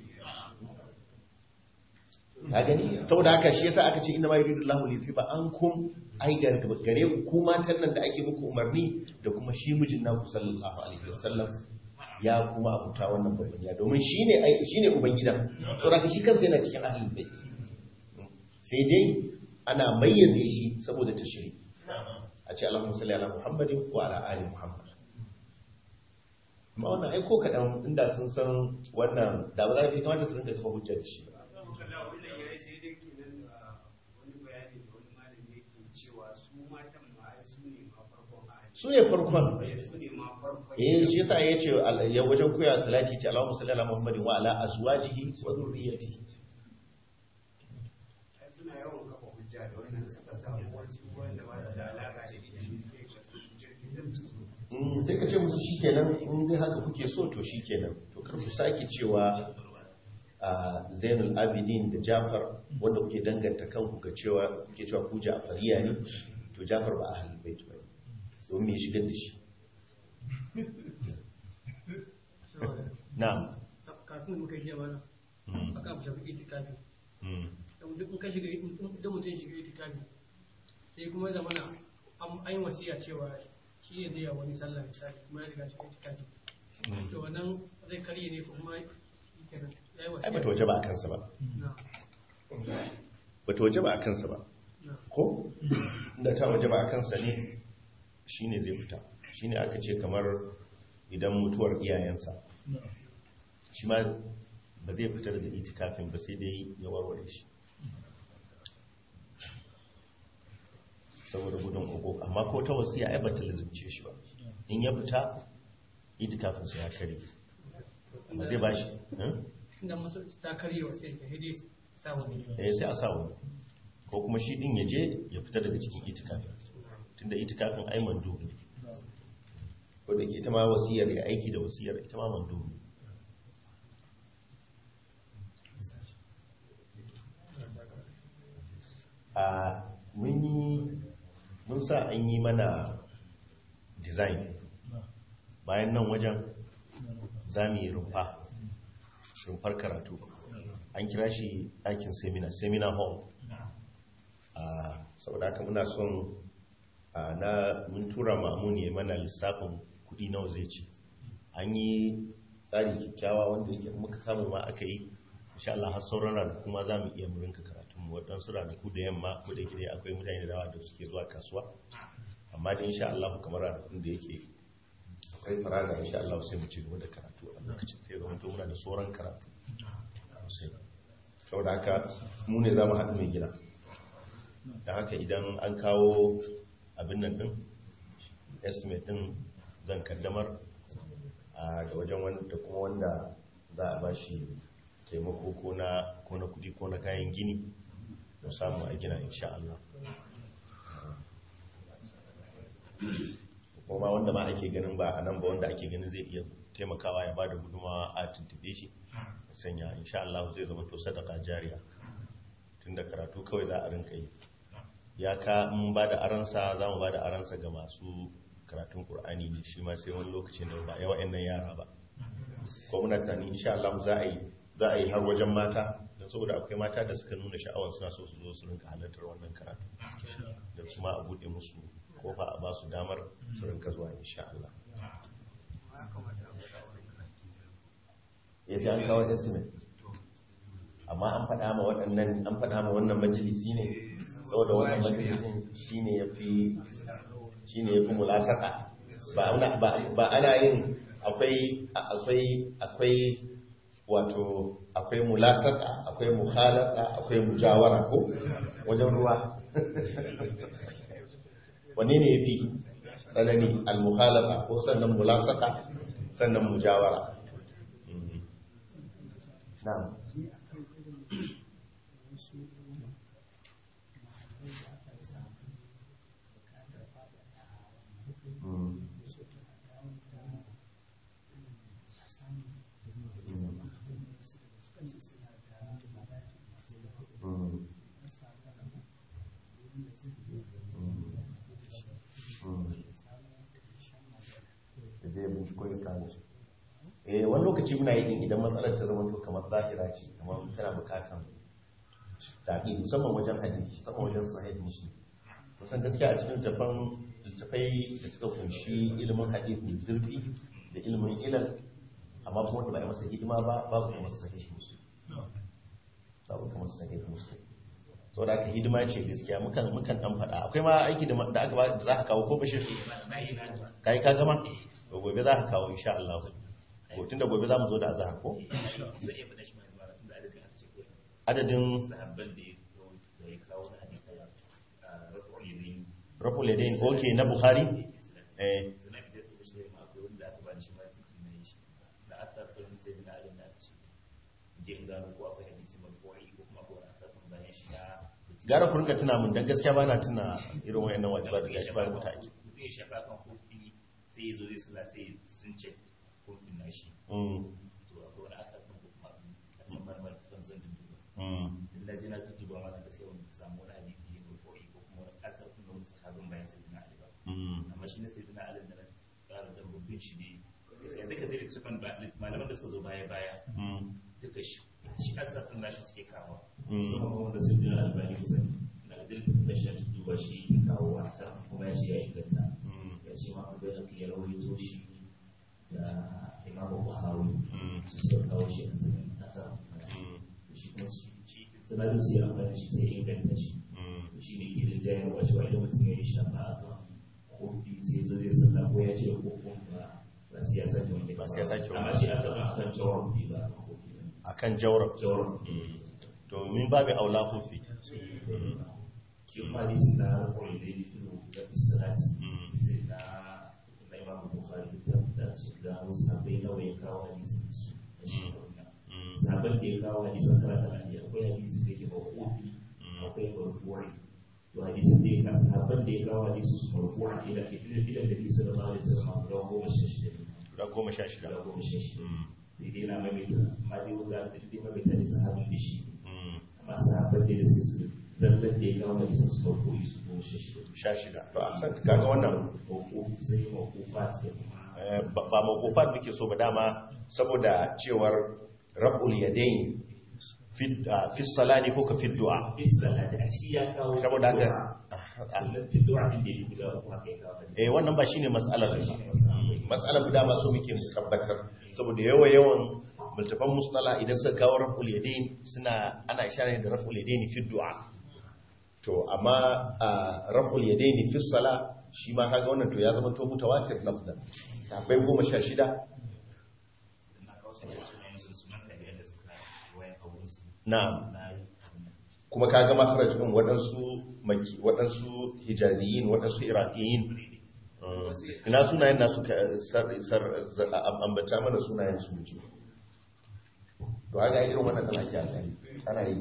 ka gani saboda haka shi yasa aka ce inna ma yuridu Allahu li yuthiba ankum ai gare ku ku matan nan da ake muku umarni da kuma shi mijin naku sallallahu alaihi wasallam ya kuma abuta wannan babban gida domin shine ai shine uban gidan saboda haka shi kansa yana cikin ahlul bait sai dai ana mayyaze shi saboda tashri a ce Allahumma salli ala Muhammadin wa ala ali Muhammad amma wannan ai ko kadan inda sun san wannan da ba za ka kamata su rinka kafa hujjar shi ba wannan ya yi sai dai kenan wani bayani da wani malami yake cewa su matan ma ai su ne ma farkon ahadi su ne farkon su ne ma farkon eh shi yasa ya ce al- ya wajen koya salati ce Allahumma salli ala Muhammadin wa ala azwajihi wa dhurriyyatihi ai suna yawan kafa hujja da wannan suka samu wasu wanda ba su da alaka da ilimi sai ka su jirgin su Mm, sai ka ce musu shikenan in dai haka kuke so to shikenan to kar ku sake cewa a Zainul Abidin da Jafar wanda kuke danganta kanku ga cewa kuke cewa ku Ja'fariya ne to Jafar ba ahlul bait ba don me ya shigar da shi na'am kafin da muka yi jiya bana Mm, aka abu shafi itikafi mm, duk in ka shiga idan mutum ya shiga itikafi sai kuma zama na an yi wasiya cewa shi ne zai yi wani sallah misali kuma ya riga shiga itikafi mm. to wannan zai karye ne ko kuma shi kenan ya yi ai wasiya bata waje ba a kansa ba na bata waje ba a kansa ba na ko da ta waje ba a kansa ne shine zai fita shine aka ce kamar idan mutuwar iyayensa shi ma ba zai fita daga itikafin ba sai dai ya warware shi saboda gudun uku amma ko ta wasiya ai bata lizumce shi ba in ya fita itikafinsa ya kare ba zai ba shi inda masu ta karye wa sai ka hidi sa wani eh sai a sa wani ko kuma shi din ya je ya fita daga cikin itikafin tunda itikafin ai mandubi ne ko da ke ita ma wasiyar ya aiki da wasiyar ita ma mandubi ne a mun yi mun sa an yi mana design bayan nan wajen za mu yi rumfa rumfar karatu an kira shi ɗakin seminar seminar hall a saboda haka muna son a na mun tura mamun ya mana lissafin kudi nawa zai ci an yi tsari kyakkyawa wanda yake in muka samu ma aka yi insha Allah har sauran ranaku ma za mu iya mu rinka karatun mu waɗansu ranaku da yamma ko da yake dai akwai mutane da dawa da suke zuwa kasuwa amma dai insha Allah kamar ranakun da yake akwai faraga insha Allah sai mu ci gaba da karatu a lokacin sai zama to muna da sauran karatu sosai saboda haka mu ne za mu haɗu mai gida da haka idan an kawo abin nan ɗin estimate ɗin zan kaddamar a da wajen wanda kuma wanda za a ba shi taimako ko na ko na kudi ko na kayan gini mu samu a gina insha Allah kuma wanda ma ake ganin ba a nan ba wanda ake ganin zai iya taimakawa ya ba da gudunmawa a tuntube shi sanya insha Allah zai zama to sadaka jariya tunda karatu kawai za a rinka yi ya ka mun ba da aransa za mu ba da aransa ga masu karatun Kur'ani ne shi ma sai wani lokacin da ba yawa nan yara ba ko muna tani insha Allah za a yi za a yi har wajen mata don saboda akwai mata da suka nuna sha'awar suna so su zo su rinka halartar wannan karatu da kuma a buɗe musu kofa a ba su damar su rinka zuwa insha Allah ya ce an kawo estimate amma an faɗa ma waɗannan an faɗa ma wannan majalisi ne saboda wannan majalisin shine yafi shine yafi mulasaka ba ana ba ba ana yin akwai akwai akwai wato akwai mulasaka akwai mukhalata akwai mujawara ko wajen ruwa wanne ne yafi tsanani al-mukhalata ko sannan mulasaka sannan mujawara Mhm. na'am ni a kan irin wasu mahalai da aka samu bukatar faɗaɗa a Mm. wasu tana dawo da a samu zama wasu daga cikin suna da malaki masu yawa Mm. na samu wurin da zai yi Mm. da shi Mm. ya samu ƙarshen magana da zai binciko ya kawo su eh wani lokaci muna yi din idan matsalar ta zama to kamar zahira ce kamar tana bukatan taƙi musamman wajen hadisi musamman wajen sahih muslim kusan gaskiya a cikin tafan littafai da suka kunshi ilimin hadisi mai zurfi da ilimin ilal amma kuma da ba a yi masa hidima ba babu kamar sahih muslim babu kamar sahih muslim to da aka hidima ce gaskiya mukan mukan dan faɗa akwai ma aiki da ma- da aka ba da za ka kawo ko bashir kai ka gama to gobe za ka kawo insha Allah ko tunda gobe za mu zo da azhar ko adadin sahabban da ya kawo da ya kawo na hadisa a rafu ne raful yadayn okay na bukhari eh suna fitar da shi ma akwai wanda aka bani shi ma cikin na yi shi da asar ɗin sai na alin da aka ce je in gano ko akwai hadisi marfu'i ko kuma akwai wani asar ɗin bayan shi na gara ku rinka tuna mun dan gaskiya ba na tuna irin wayannan wajibat da gashi ba rubuta ake mutum ya shafa kan kofi sai ya zo zai sala sai sun ce kofin na shi mm to akwai wani asar ɗin ko kuma kan marmar cikin zan duba mm in na ji na tuttuba mana gaskiya wani samu wani hadisi marfu'i ko kuma wani asar ɗin da wani sahabin bayan sai na ali ba mm amma shi ne sai duna alin da na ƙara dan babban shi ne sai duka dai littafin ba malaman da suka zo baya baya mm duka shi shi asafin nashi suke kawo Mm. su kuma wanda sun jira albani kusan na duk da shi ta duba shi ke kawo a kan kuma ya ce ya inganta mm ya ce ma ku bai ya rawaito shi da imamu buhari Mm. su suka kawo shi a sanin asafin nashi mm shi kuma shi shi sanadin su ya amfani shi sai ya inganta shi mm shi ne ke da jayarwa shi wanda mutum ya yi shafa a kan kofi sai zo zai sallah ko ya ce kofin ba ba sai ya sake wanda Ba sai ya sake amma wanda. shi asafin a kan jawar ne ba a kan kofi ba akan jawrab jawar to min babu aula hufi kin hadisin na rukun da ya fi da bisalati Mm. sai na na imam bukhari da da su da wasu sabai nawa ya kawo hadisin su da shi wannan Mm. sabon da ya kawo hadisin karanta na akwai hadisin da yake mawqufi Mm. akwai marfu'i to hadisin da ya kawo sabon da ya kawo hadisin su marfu'i ila ila ila da bisa da Allah sai ma da goma sha shida ne guda goma sha shida da goma sha shida Mm. sai dai na maimaita amma dai wanda da dai maimaita ne sahabin da shi Mm. amma sahabban da sai su zallan da ya kawo hadisin su marfu'i su goma sha shida sha shida to a san kaga wannan sai mawqufat da kuma eh, ba ba mawqufat muke so ba dama saboda cewar raf'ul yadayn fi ah, fi salati ko ka fi du'a bisala da shi ya kawo saboda haka sannan fi du'a din da ya guda uku haka ya kawo eh wannan ba shine mas'alar ba Shine mas'alar. matsalar mu dama so muke mu tabbatar saboda yawa yawan multafan mustala idan suka kawo raf'ul yadayn suna ana ishara ne da raf'ul yadayn fi du'a to amma a raf'ul yadayn fi sala shi ma kaga wannan to ya zama to mutawatir lafzan sabai 16 na kawo su da sunayen su sunan da yadda suka wayan a wurin su na'am na yi kuma kaga makharaj din waɗansu maki waɗansu hijaziyin waɗansu iraqiyin ina sunayen nasu ka sar sar ambata mana sunayen su muke to haka irin wannan dan ake alƙali ana yi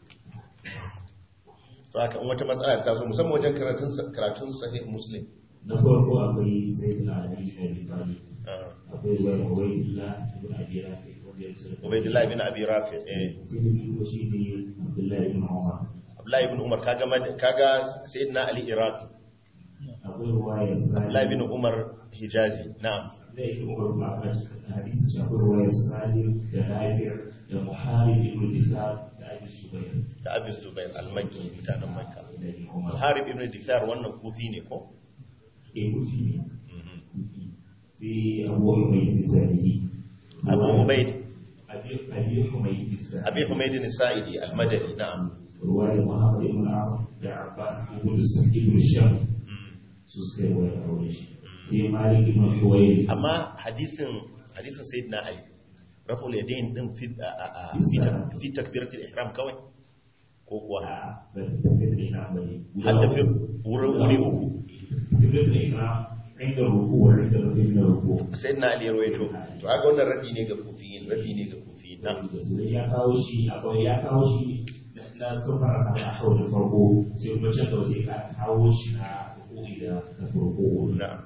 to haka in wata matsala ta zo musamman wajen karatun karatun sahih muslim na farko akwai sai da ali bin abi talib Ah, akwai wani ubaydullah ibn abi rafi wanda ya tsara ubaydullah ibn abi rafi eh sai da biyu shi ne abdullahi ibn umar abdullah ibn umar kaga mad- kaga sayyidina ali iraqi akwai ruwaya sai abdullah ibn umar hijazi na'am zai yi umar ba a hadisi shafi ruwaya sai da nafi' da muharib ibn dithar da abi shubayr da abin zubair al-makki mutanen makka da ibn umar harib ibn dithar wannan kufi ne ko ke kufi ne Mhm. sai abu umayyad bisanihi abu ubaid abi abi umayyad bisanihi abi humayd sa'idi al-madani na'am ruwaya muhammad ibn amr da abbas ibn sa'id ibn sham Mm. su suka yi wayar aure shi sai malik ibn huwayl amma hadisin hadisin sayyidina ali raful yadayn din fi a- a- a- fi tak- fi takbiratul ihram kawai ko kuwa a ban tabbata da ina bane har da fi wurin wuri uku tabbata da ina inda ruku wa inda ruku inda ruku sayyidina ali ya rawaito to haka wannan radi ne ga kufiyin radi ne ga kufiyin na'am ya kawo shi akwai ya kawo shi na kafar a hau da farko sai kuma can da sai ka kawo shi na ruku da na farko na'am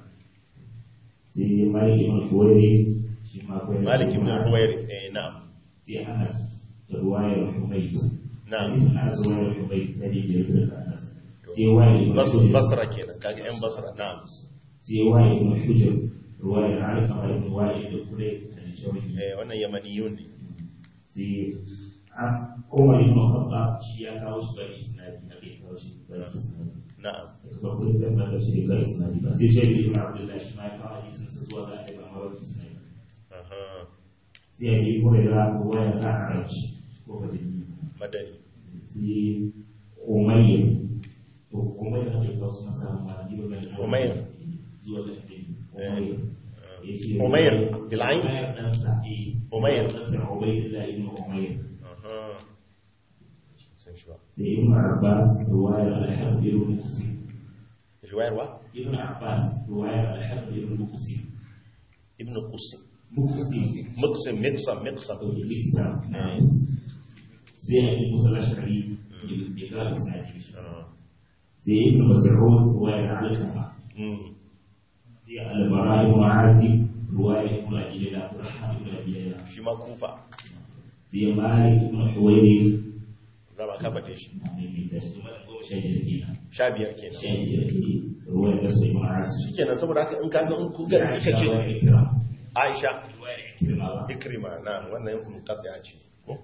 sai malik ibn huwayl shi ma akwai malik ibn huwairith eh na'am sai anas da ruwayar humayt na'am hadisin anas ruwayar humayt sai da ya zurka anas sai wani ibn Bas- hujr basra kenan kaga yan basra na'am sai wani ibn hujr ruwayar alkama ibn wa'id da kure da jawri eh wannan yamaniyun ne sai an umar ibn khattab shi ya kawo shi bari isnadi aka yi kawo shi bari isnadi na'am ba ku da zama da shi bari isnadi ba sai shi ibn abdullah shi ma ya kawo hadisin sa zuwa ga annabi amma bari isnadi aha sai ya yi hurairah ruwayar a'raj ko ba da ni madani sai umayya to umayya na ce kawo su masa ma ni ba mai Umayr. zuwa ga annabi Eh, umayya eh, yace Umayr, bil'ain? umayr dan sa eh Umayr. dan sa ubaydullah ibn umayr aha san shi ba sai ibn abbas ruwayar al-harb ibn muslim riwayarwa ibn abbas ruwayar al-hadd ibn muqsim ibn qusim muqsim muqsim miqsam miqsam to da bisa sai ya yi musa lashari ya ga sinadi Ah, sai ibn mas'ud ruwayar al-kama mm, sai al-bara ibn azib ruwayar ibn abi layla turahman ibn abi layla shi ma kufa sai malik ibn huwayri zama ka faɗe shi mai tashi mana goma sha biyar kenan sha biyar kenan sha biyar kenan ruwayar da sai ibn azib shikenan saboda haka in ka ga in kun ga suka ce ikram Aisha ruwayar ikrima ba ikrima na wannan munqati'a ce ko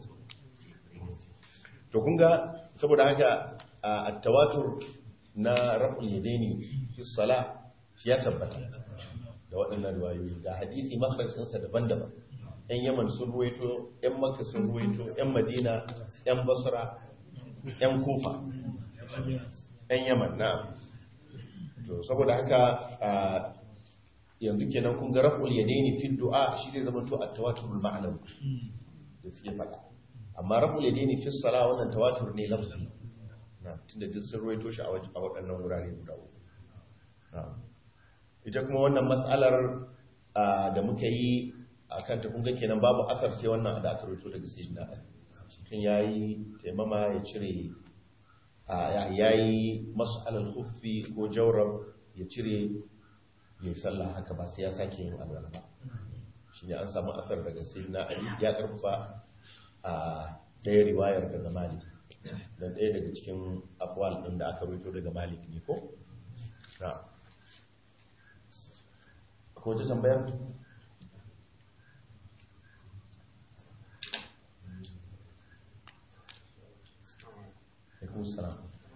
to kun ga saboda haka a at-tawatur na raf'ul yadaini fi salah shi ya tabbata da waɗannan riwayoyi ga hadisi makhrajin sa daban-daban yan Yaman sun ruwaito yan Makka sun ruwaito yan Madina yan Basra yan Kufa yan Yaman na to saboda haka a yanzu kenan kun ga raf'ul yadaini fi du'a shi zai zama to at-tawaturul ma'nawi da suke faɗa amma raf'ul yadaini fi salah wannan tawatur ne lafzi na tunda duk sun ruwaito shi a waj- a waɗannan wurare guda uku na ita kuma wannan mas'alar ah, da muka yi a kan ta kun ga kenan babu asar sai wannan da aka ruwaito daga sayyidina Ali tun yayi taimama ya cire a yayi mas'alal khuffi ko jawrab ya cire ya yi sallah haka ba sai ya sake yin alwala ba shi ne an samu asar daga sayyidina ali ya karfafa a ɗaya riwayar daga malik don ɗaya daga cikin akwal ɗin da aka rito daga malik ne ko? na ko ta tambayar? Alaikun salam.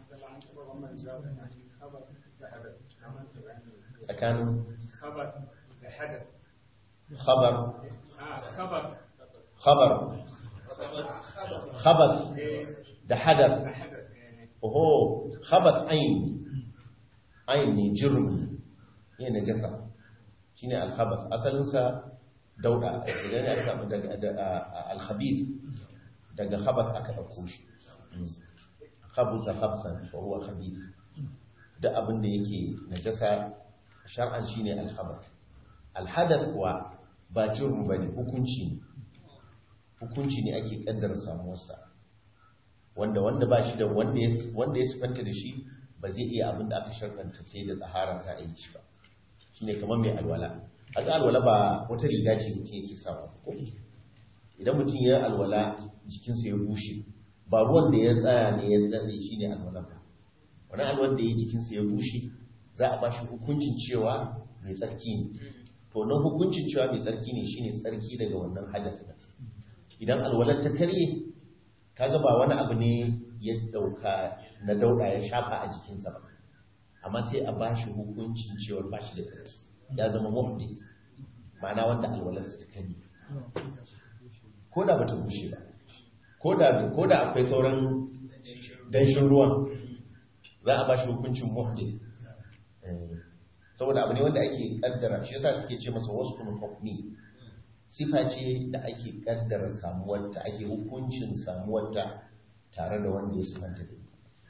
tsakanin khabar da hadath khabar ah khabar khabar khabar eh da hadath da hadath eh oho khabar ain ain ne jirmi ne najasa shine al-khabath asalin sa dauda idan aka samu daga al-khabith daga khabath aka dauko shi khabutha khabsan fa huwa khabith da abin da yake najasa shar'an shine al-khabath al-hadath kuwa ba jirmu bane hukunci ne hukunci ne ake kaddara samuwarsa wanda wanda ba shi da wanda ya wanda ya sifanta da shi ba zai iya abin da aka sharɗanta sai da tsahara za a yi shi ba shine kamar mai alwala aga alwala ba wata riga ce mutum yake sawa ba ko idan mutum ya yi alwala jikinsa ya bushe ba ruwan da ya tsaya ne ya tsare shi ne alwala ba wani alwala da ya jikinsa ya bushe za a ba shi hukuncin cewa mai tsarki ne to nan hukuncin cewa mai tsarki ne shine tsarki daga wannan hadasin idan alwalar ta karye kaga ba wani abu ne ya dauka na dauda ya shafa a jikinsa ba amma sai a ba shi hukuncin cewar ba shi da tsarki ya zama muhdis ma'ana wanda alwalarsa ta karye ko da ba ta bushe ba ko da ko da akwai sauran danshin ruwan za a ba shi hukuncin muhdis Eh, saboda abu ne wanda ake kaddara shi yasa suke ce masa wasu hukmi sifa ce da ake kaddara samuwarta ake hukuncin samuwarta tare da wanda ya sifanta da ita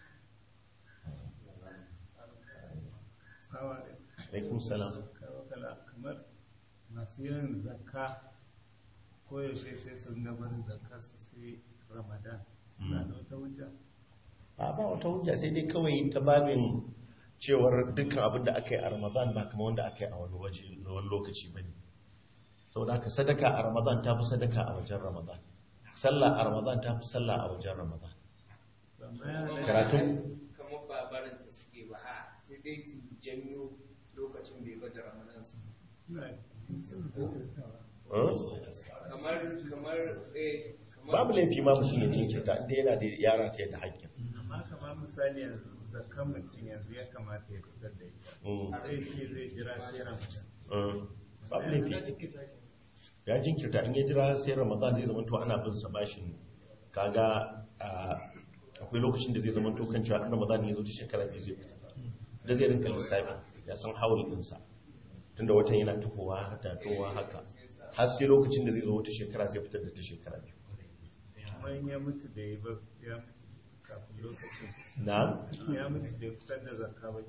sawa da alaikum salam kala kamar masu yin zakka koyaushe sai sun gabarin zakka su sai ramadan na da wata hujja a ba wata hujja sai dai kawai ta babin cewar dukkan abin da aka yi a ramadan ba kama wanda aka yi a wani waje na wani lokaci ba ne sau da aka sadaka a ramadan ta fi sadaka a wajen ramadan sallah a ramadan ta fi sallah a wajen ramadan amma yana da karatun kamar ba barin da suke ba a sai dai su janyo lokacin bai bada ramadan su suna Eh? kamar kamar eh kamar babu laifi ma mutum ya jinkirta inda yana da yara ta yadda haƙƙin amma kamar misali yanzu zakkan mutum yanzu ya kamata ya fitar da ita Mm, zai ce zai jira sai ramadan mm. babu laifi ya jinkirta ke ya jinkirta in ya jira sai ramadan zai zama to ana bin sa bashin kaga a, akwai lokacin da zai zama to kan cewa in ramadan ya zo ta shekara biyu zai fita da zai rinka lissafi ya san hawul dinsa tunda watan yana tukowa haka towa haka har sai lokacin da zai zo wata shekara zai fitar da ta shekara biyu amma in ya mutu da ya ba ya mutu kafin lokacin na ya mutu da fitar da zakka ba ke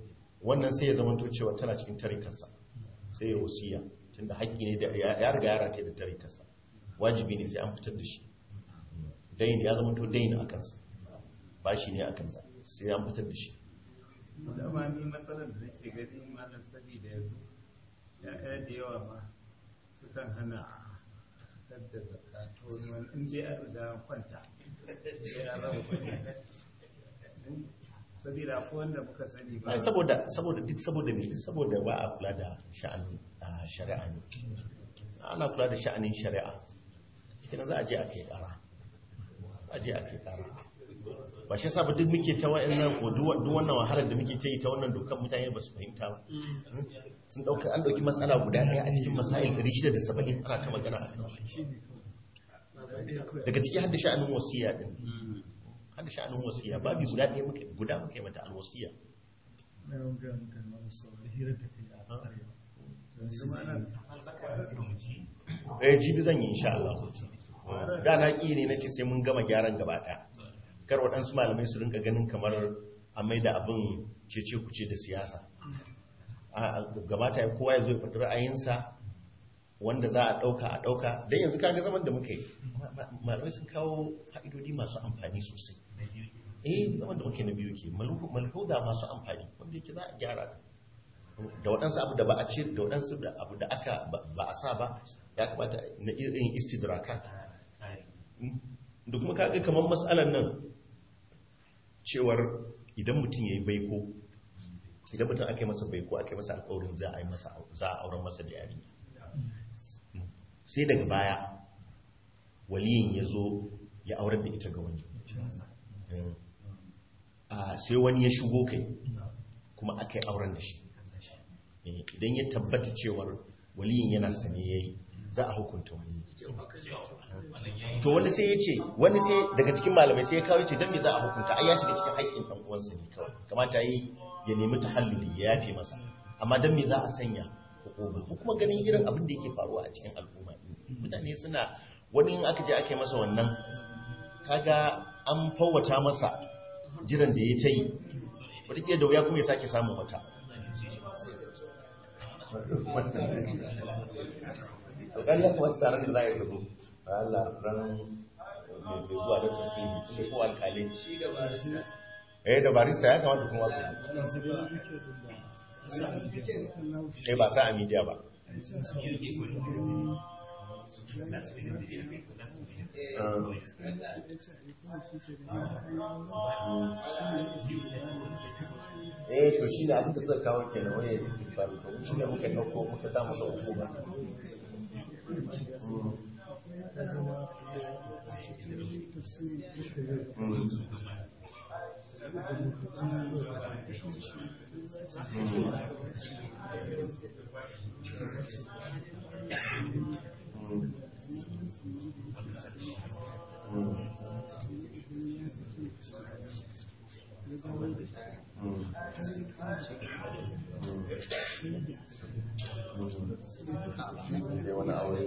wannan sai ya zama to cewa tana cikin tarikarsa sai ya wasiya tunda haƙƙi ne da ya ya riga ya rataye da tarikarsa wajibi ne sai an fitar da shi dain ya zama to dain a kansa bashi ne a kansa sai an fitar da shi dama ni matsalar da nake gani malam saboda yanzu ya'ya da yawa ma sukan hana a fitar da zakka to wani in dai an riga an kwanta sai an raba kuɗi saboda akwai wanda muka sani ba Ai, saboda saboda duk saboda me duk saboda ba a kula da sha'anin ah, shari'a ne ana kula da sha'anin shari'a kina za a je a kai kara a je a kai kara ba shi yasa ba duk muke ta wa'annan ko duk duk wannan wahalar da muke ta yi ta wannan dokan mutane ba su fahimta ba sun dauka an dauki matsala guda daya a cikin masail 670 ana ta magana a kan daga ciki har da sha'anin wasiya din har da sha'anin wasiya babu guda ɗaya muke guda muke mata alwasiya na yawan gaya maka na wasu da hirar da kai a arewa don su ji eh jibi zan yi insha Allah da na ƙi ne na ce sai mun gama gyaran gaba ɗaya kar waɗansu malamai su rinka ganin kamar a mai da abin cece kuce da siyasa a gabata ya kowa ya zo ya faɗi ra'ayinsa wanda za a ɗauka a ɗauka don yanzu kaga zaman da muka yi ma- ma- malamai sun kawo fa'idodi masu amfani sosai eh zaman da muke na biyu ke malhu- malhuda masu amfani wanda yake za a gyara da waɗansu abu da ba a ce da waɗansu da abu da aka ba ba a sa ba ya kamata na irin istidraka da kuma kaga kamar matsalar nan cewar idan mutum ya yi baiko idan mutum aka yi masa baiko aka yi masa alkawarin za a yi masa za a auren masa da yarinya sai daga baya waliyin ya zo ya aurar da ita ga wani a sai wani ya shigo kai kuma aka yi auren da shi Eh, idan ya tabbata cewar waliyin yana sane ya yi za a hukunta wani to wani sai ya ce wani sai daga cikin malamai sai ya kawo ce don me za a hukunta ai ya shiga cikin haƙƙin ɗan uwansa ne kawai kamata yi ya nemi tahalluli ya yafe masa amma don me za a sanya hukuma ko kuma ganin irin abin da yake faruwa a cikin al'umma mutane suna wani in aka je aka yi masa wannan kaga an fawwata masa jiran da ya ta yi wataƙila da wuya kuma ya sake samun wata alƙali ya kamata tare da za a yi gado Allah ranar mai zuwa da tasiri shi ko alƙali shi da barista eh da barista ya kamata kuma su wannan sai dai muke din ba sa a jiya Allah eh ba sa a media ba eh to shi da abin da suka kawo kenan wani ya istighfar to mun shi ne muka dauko muka sa masa hukuma wani aure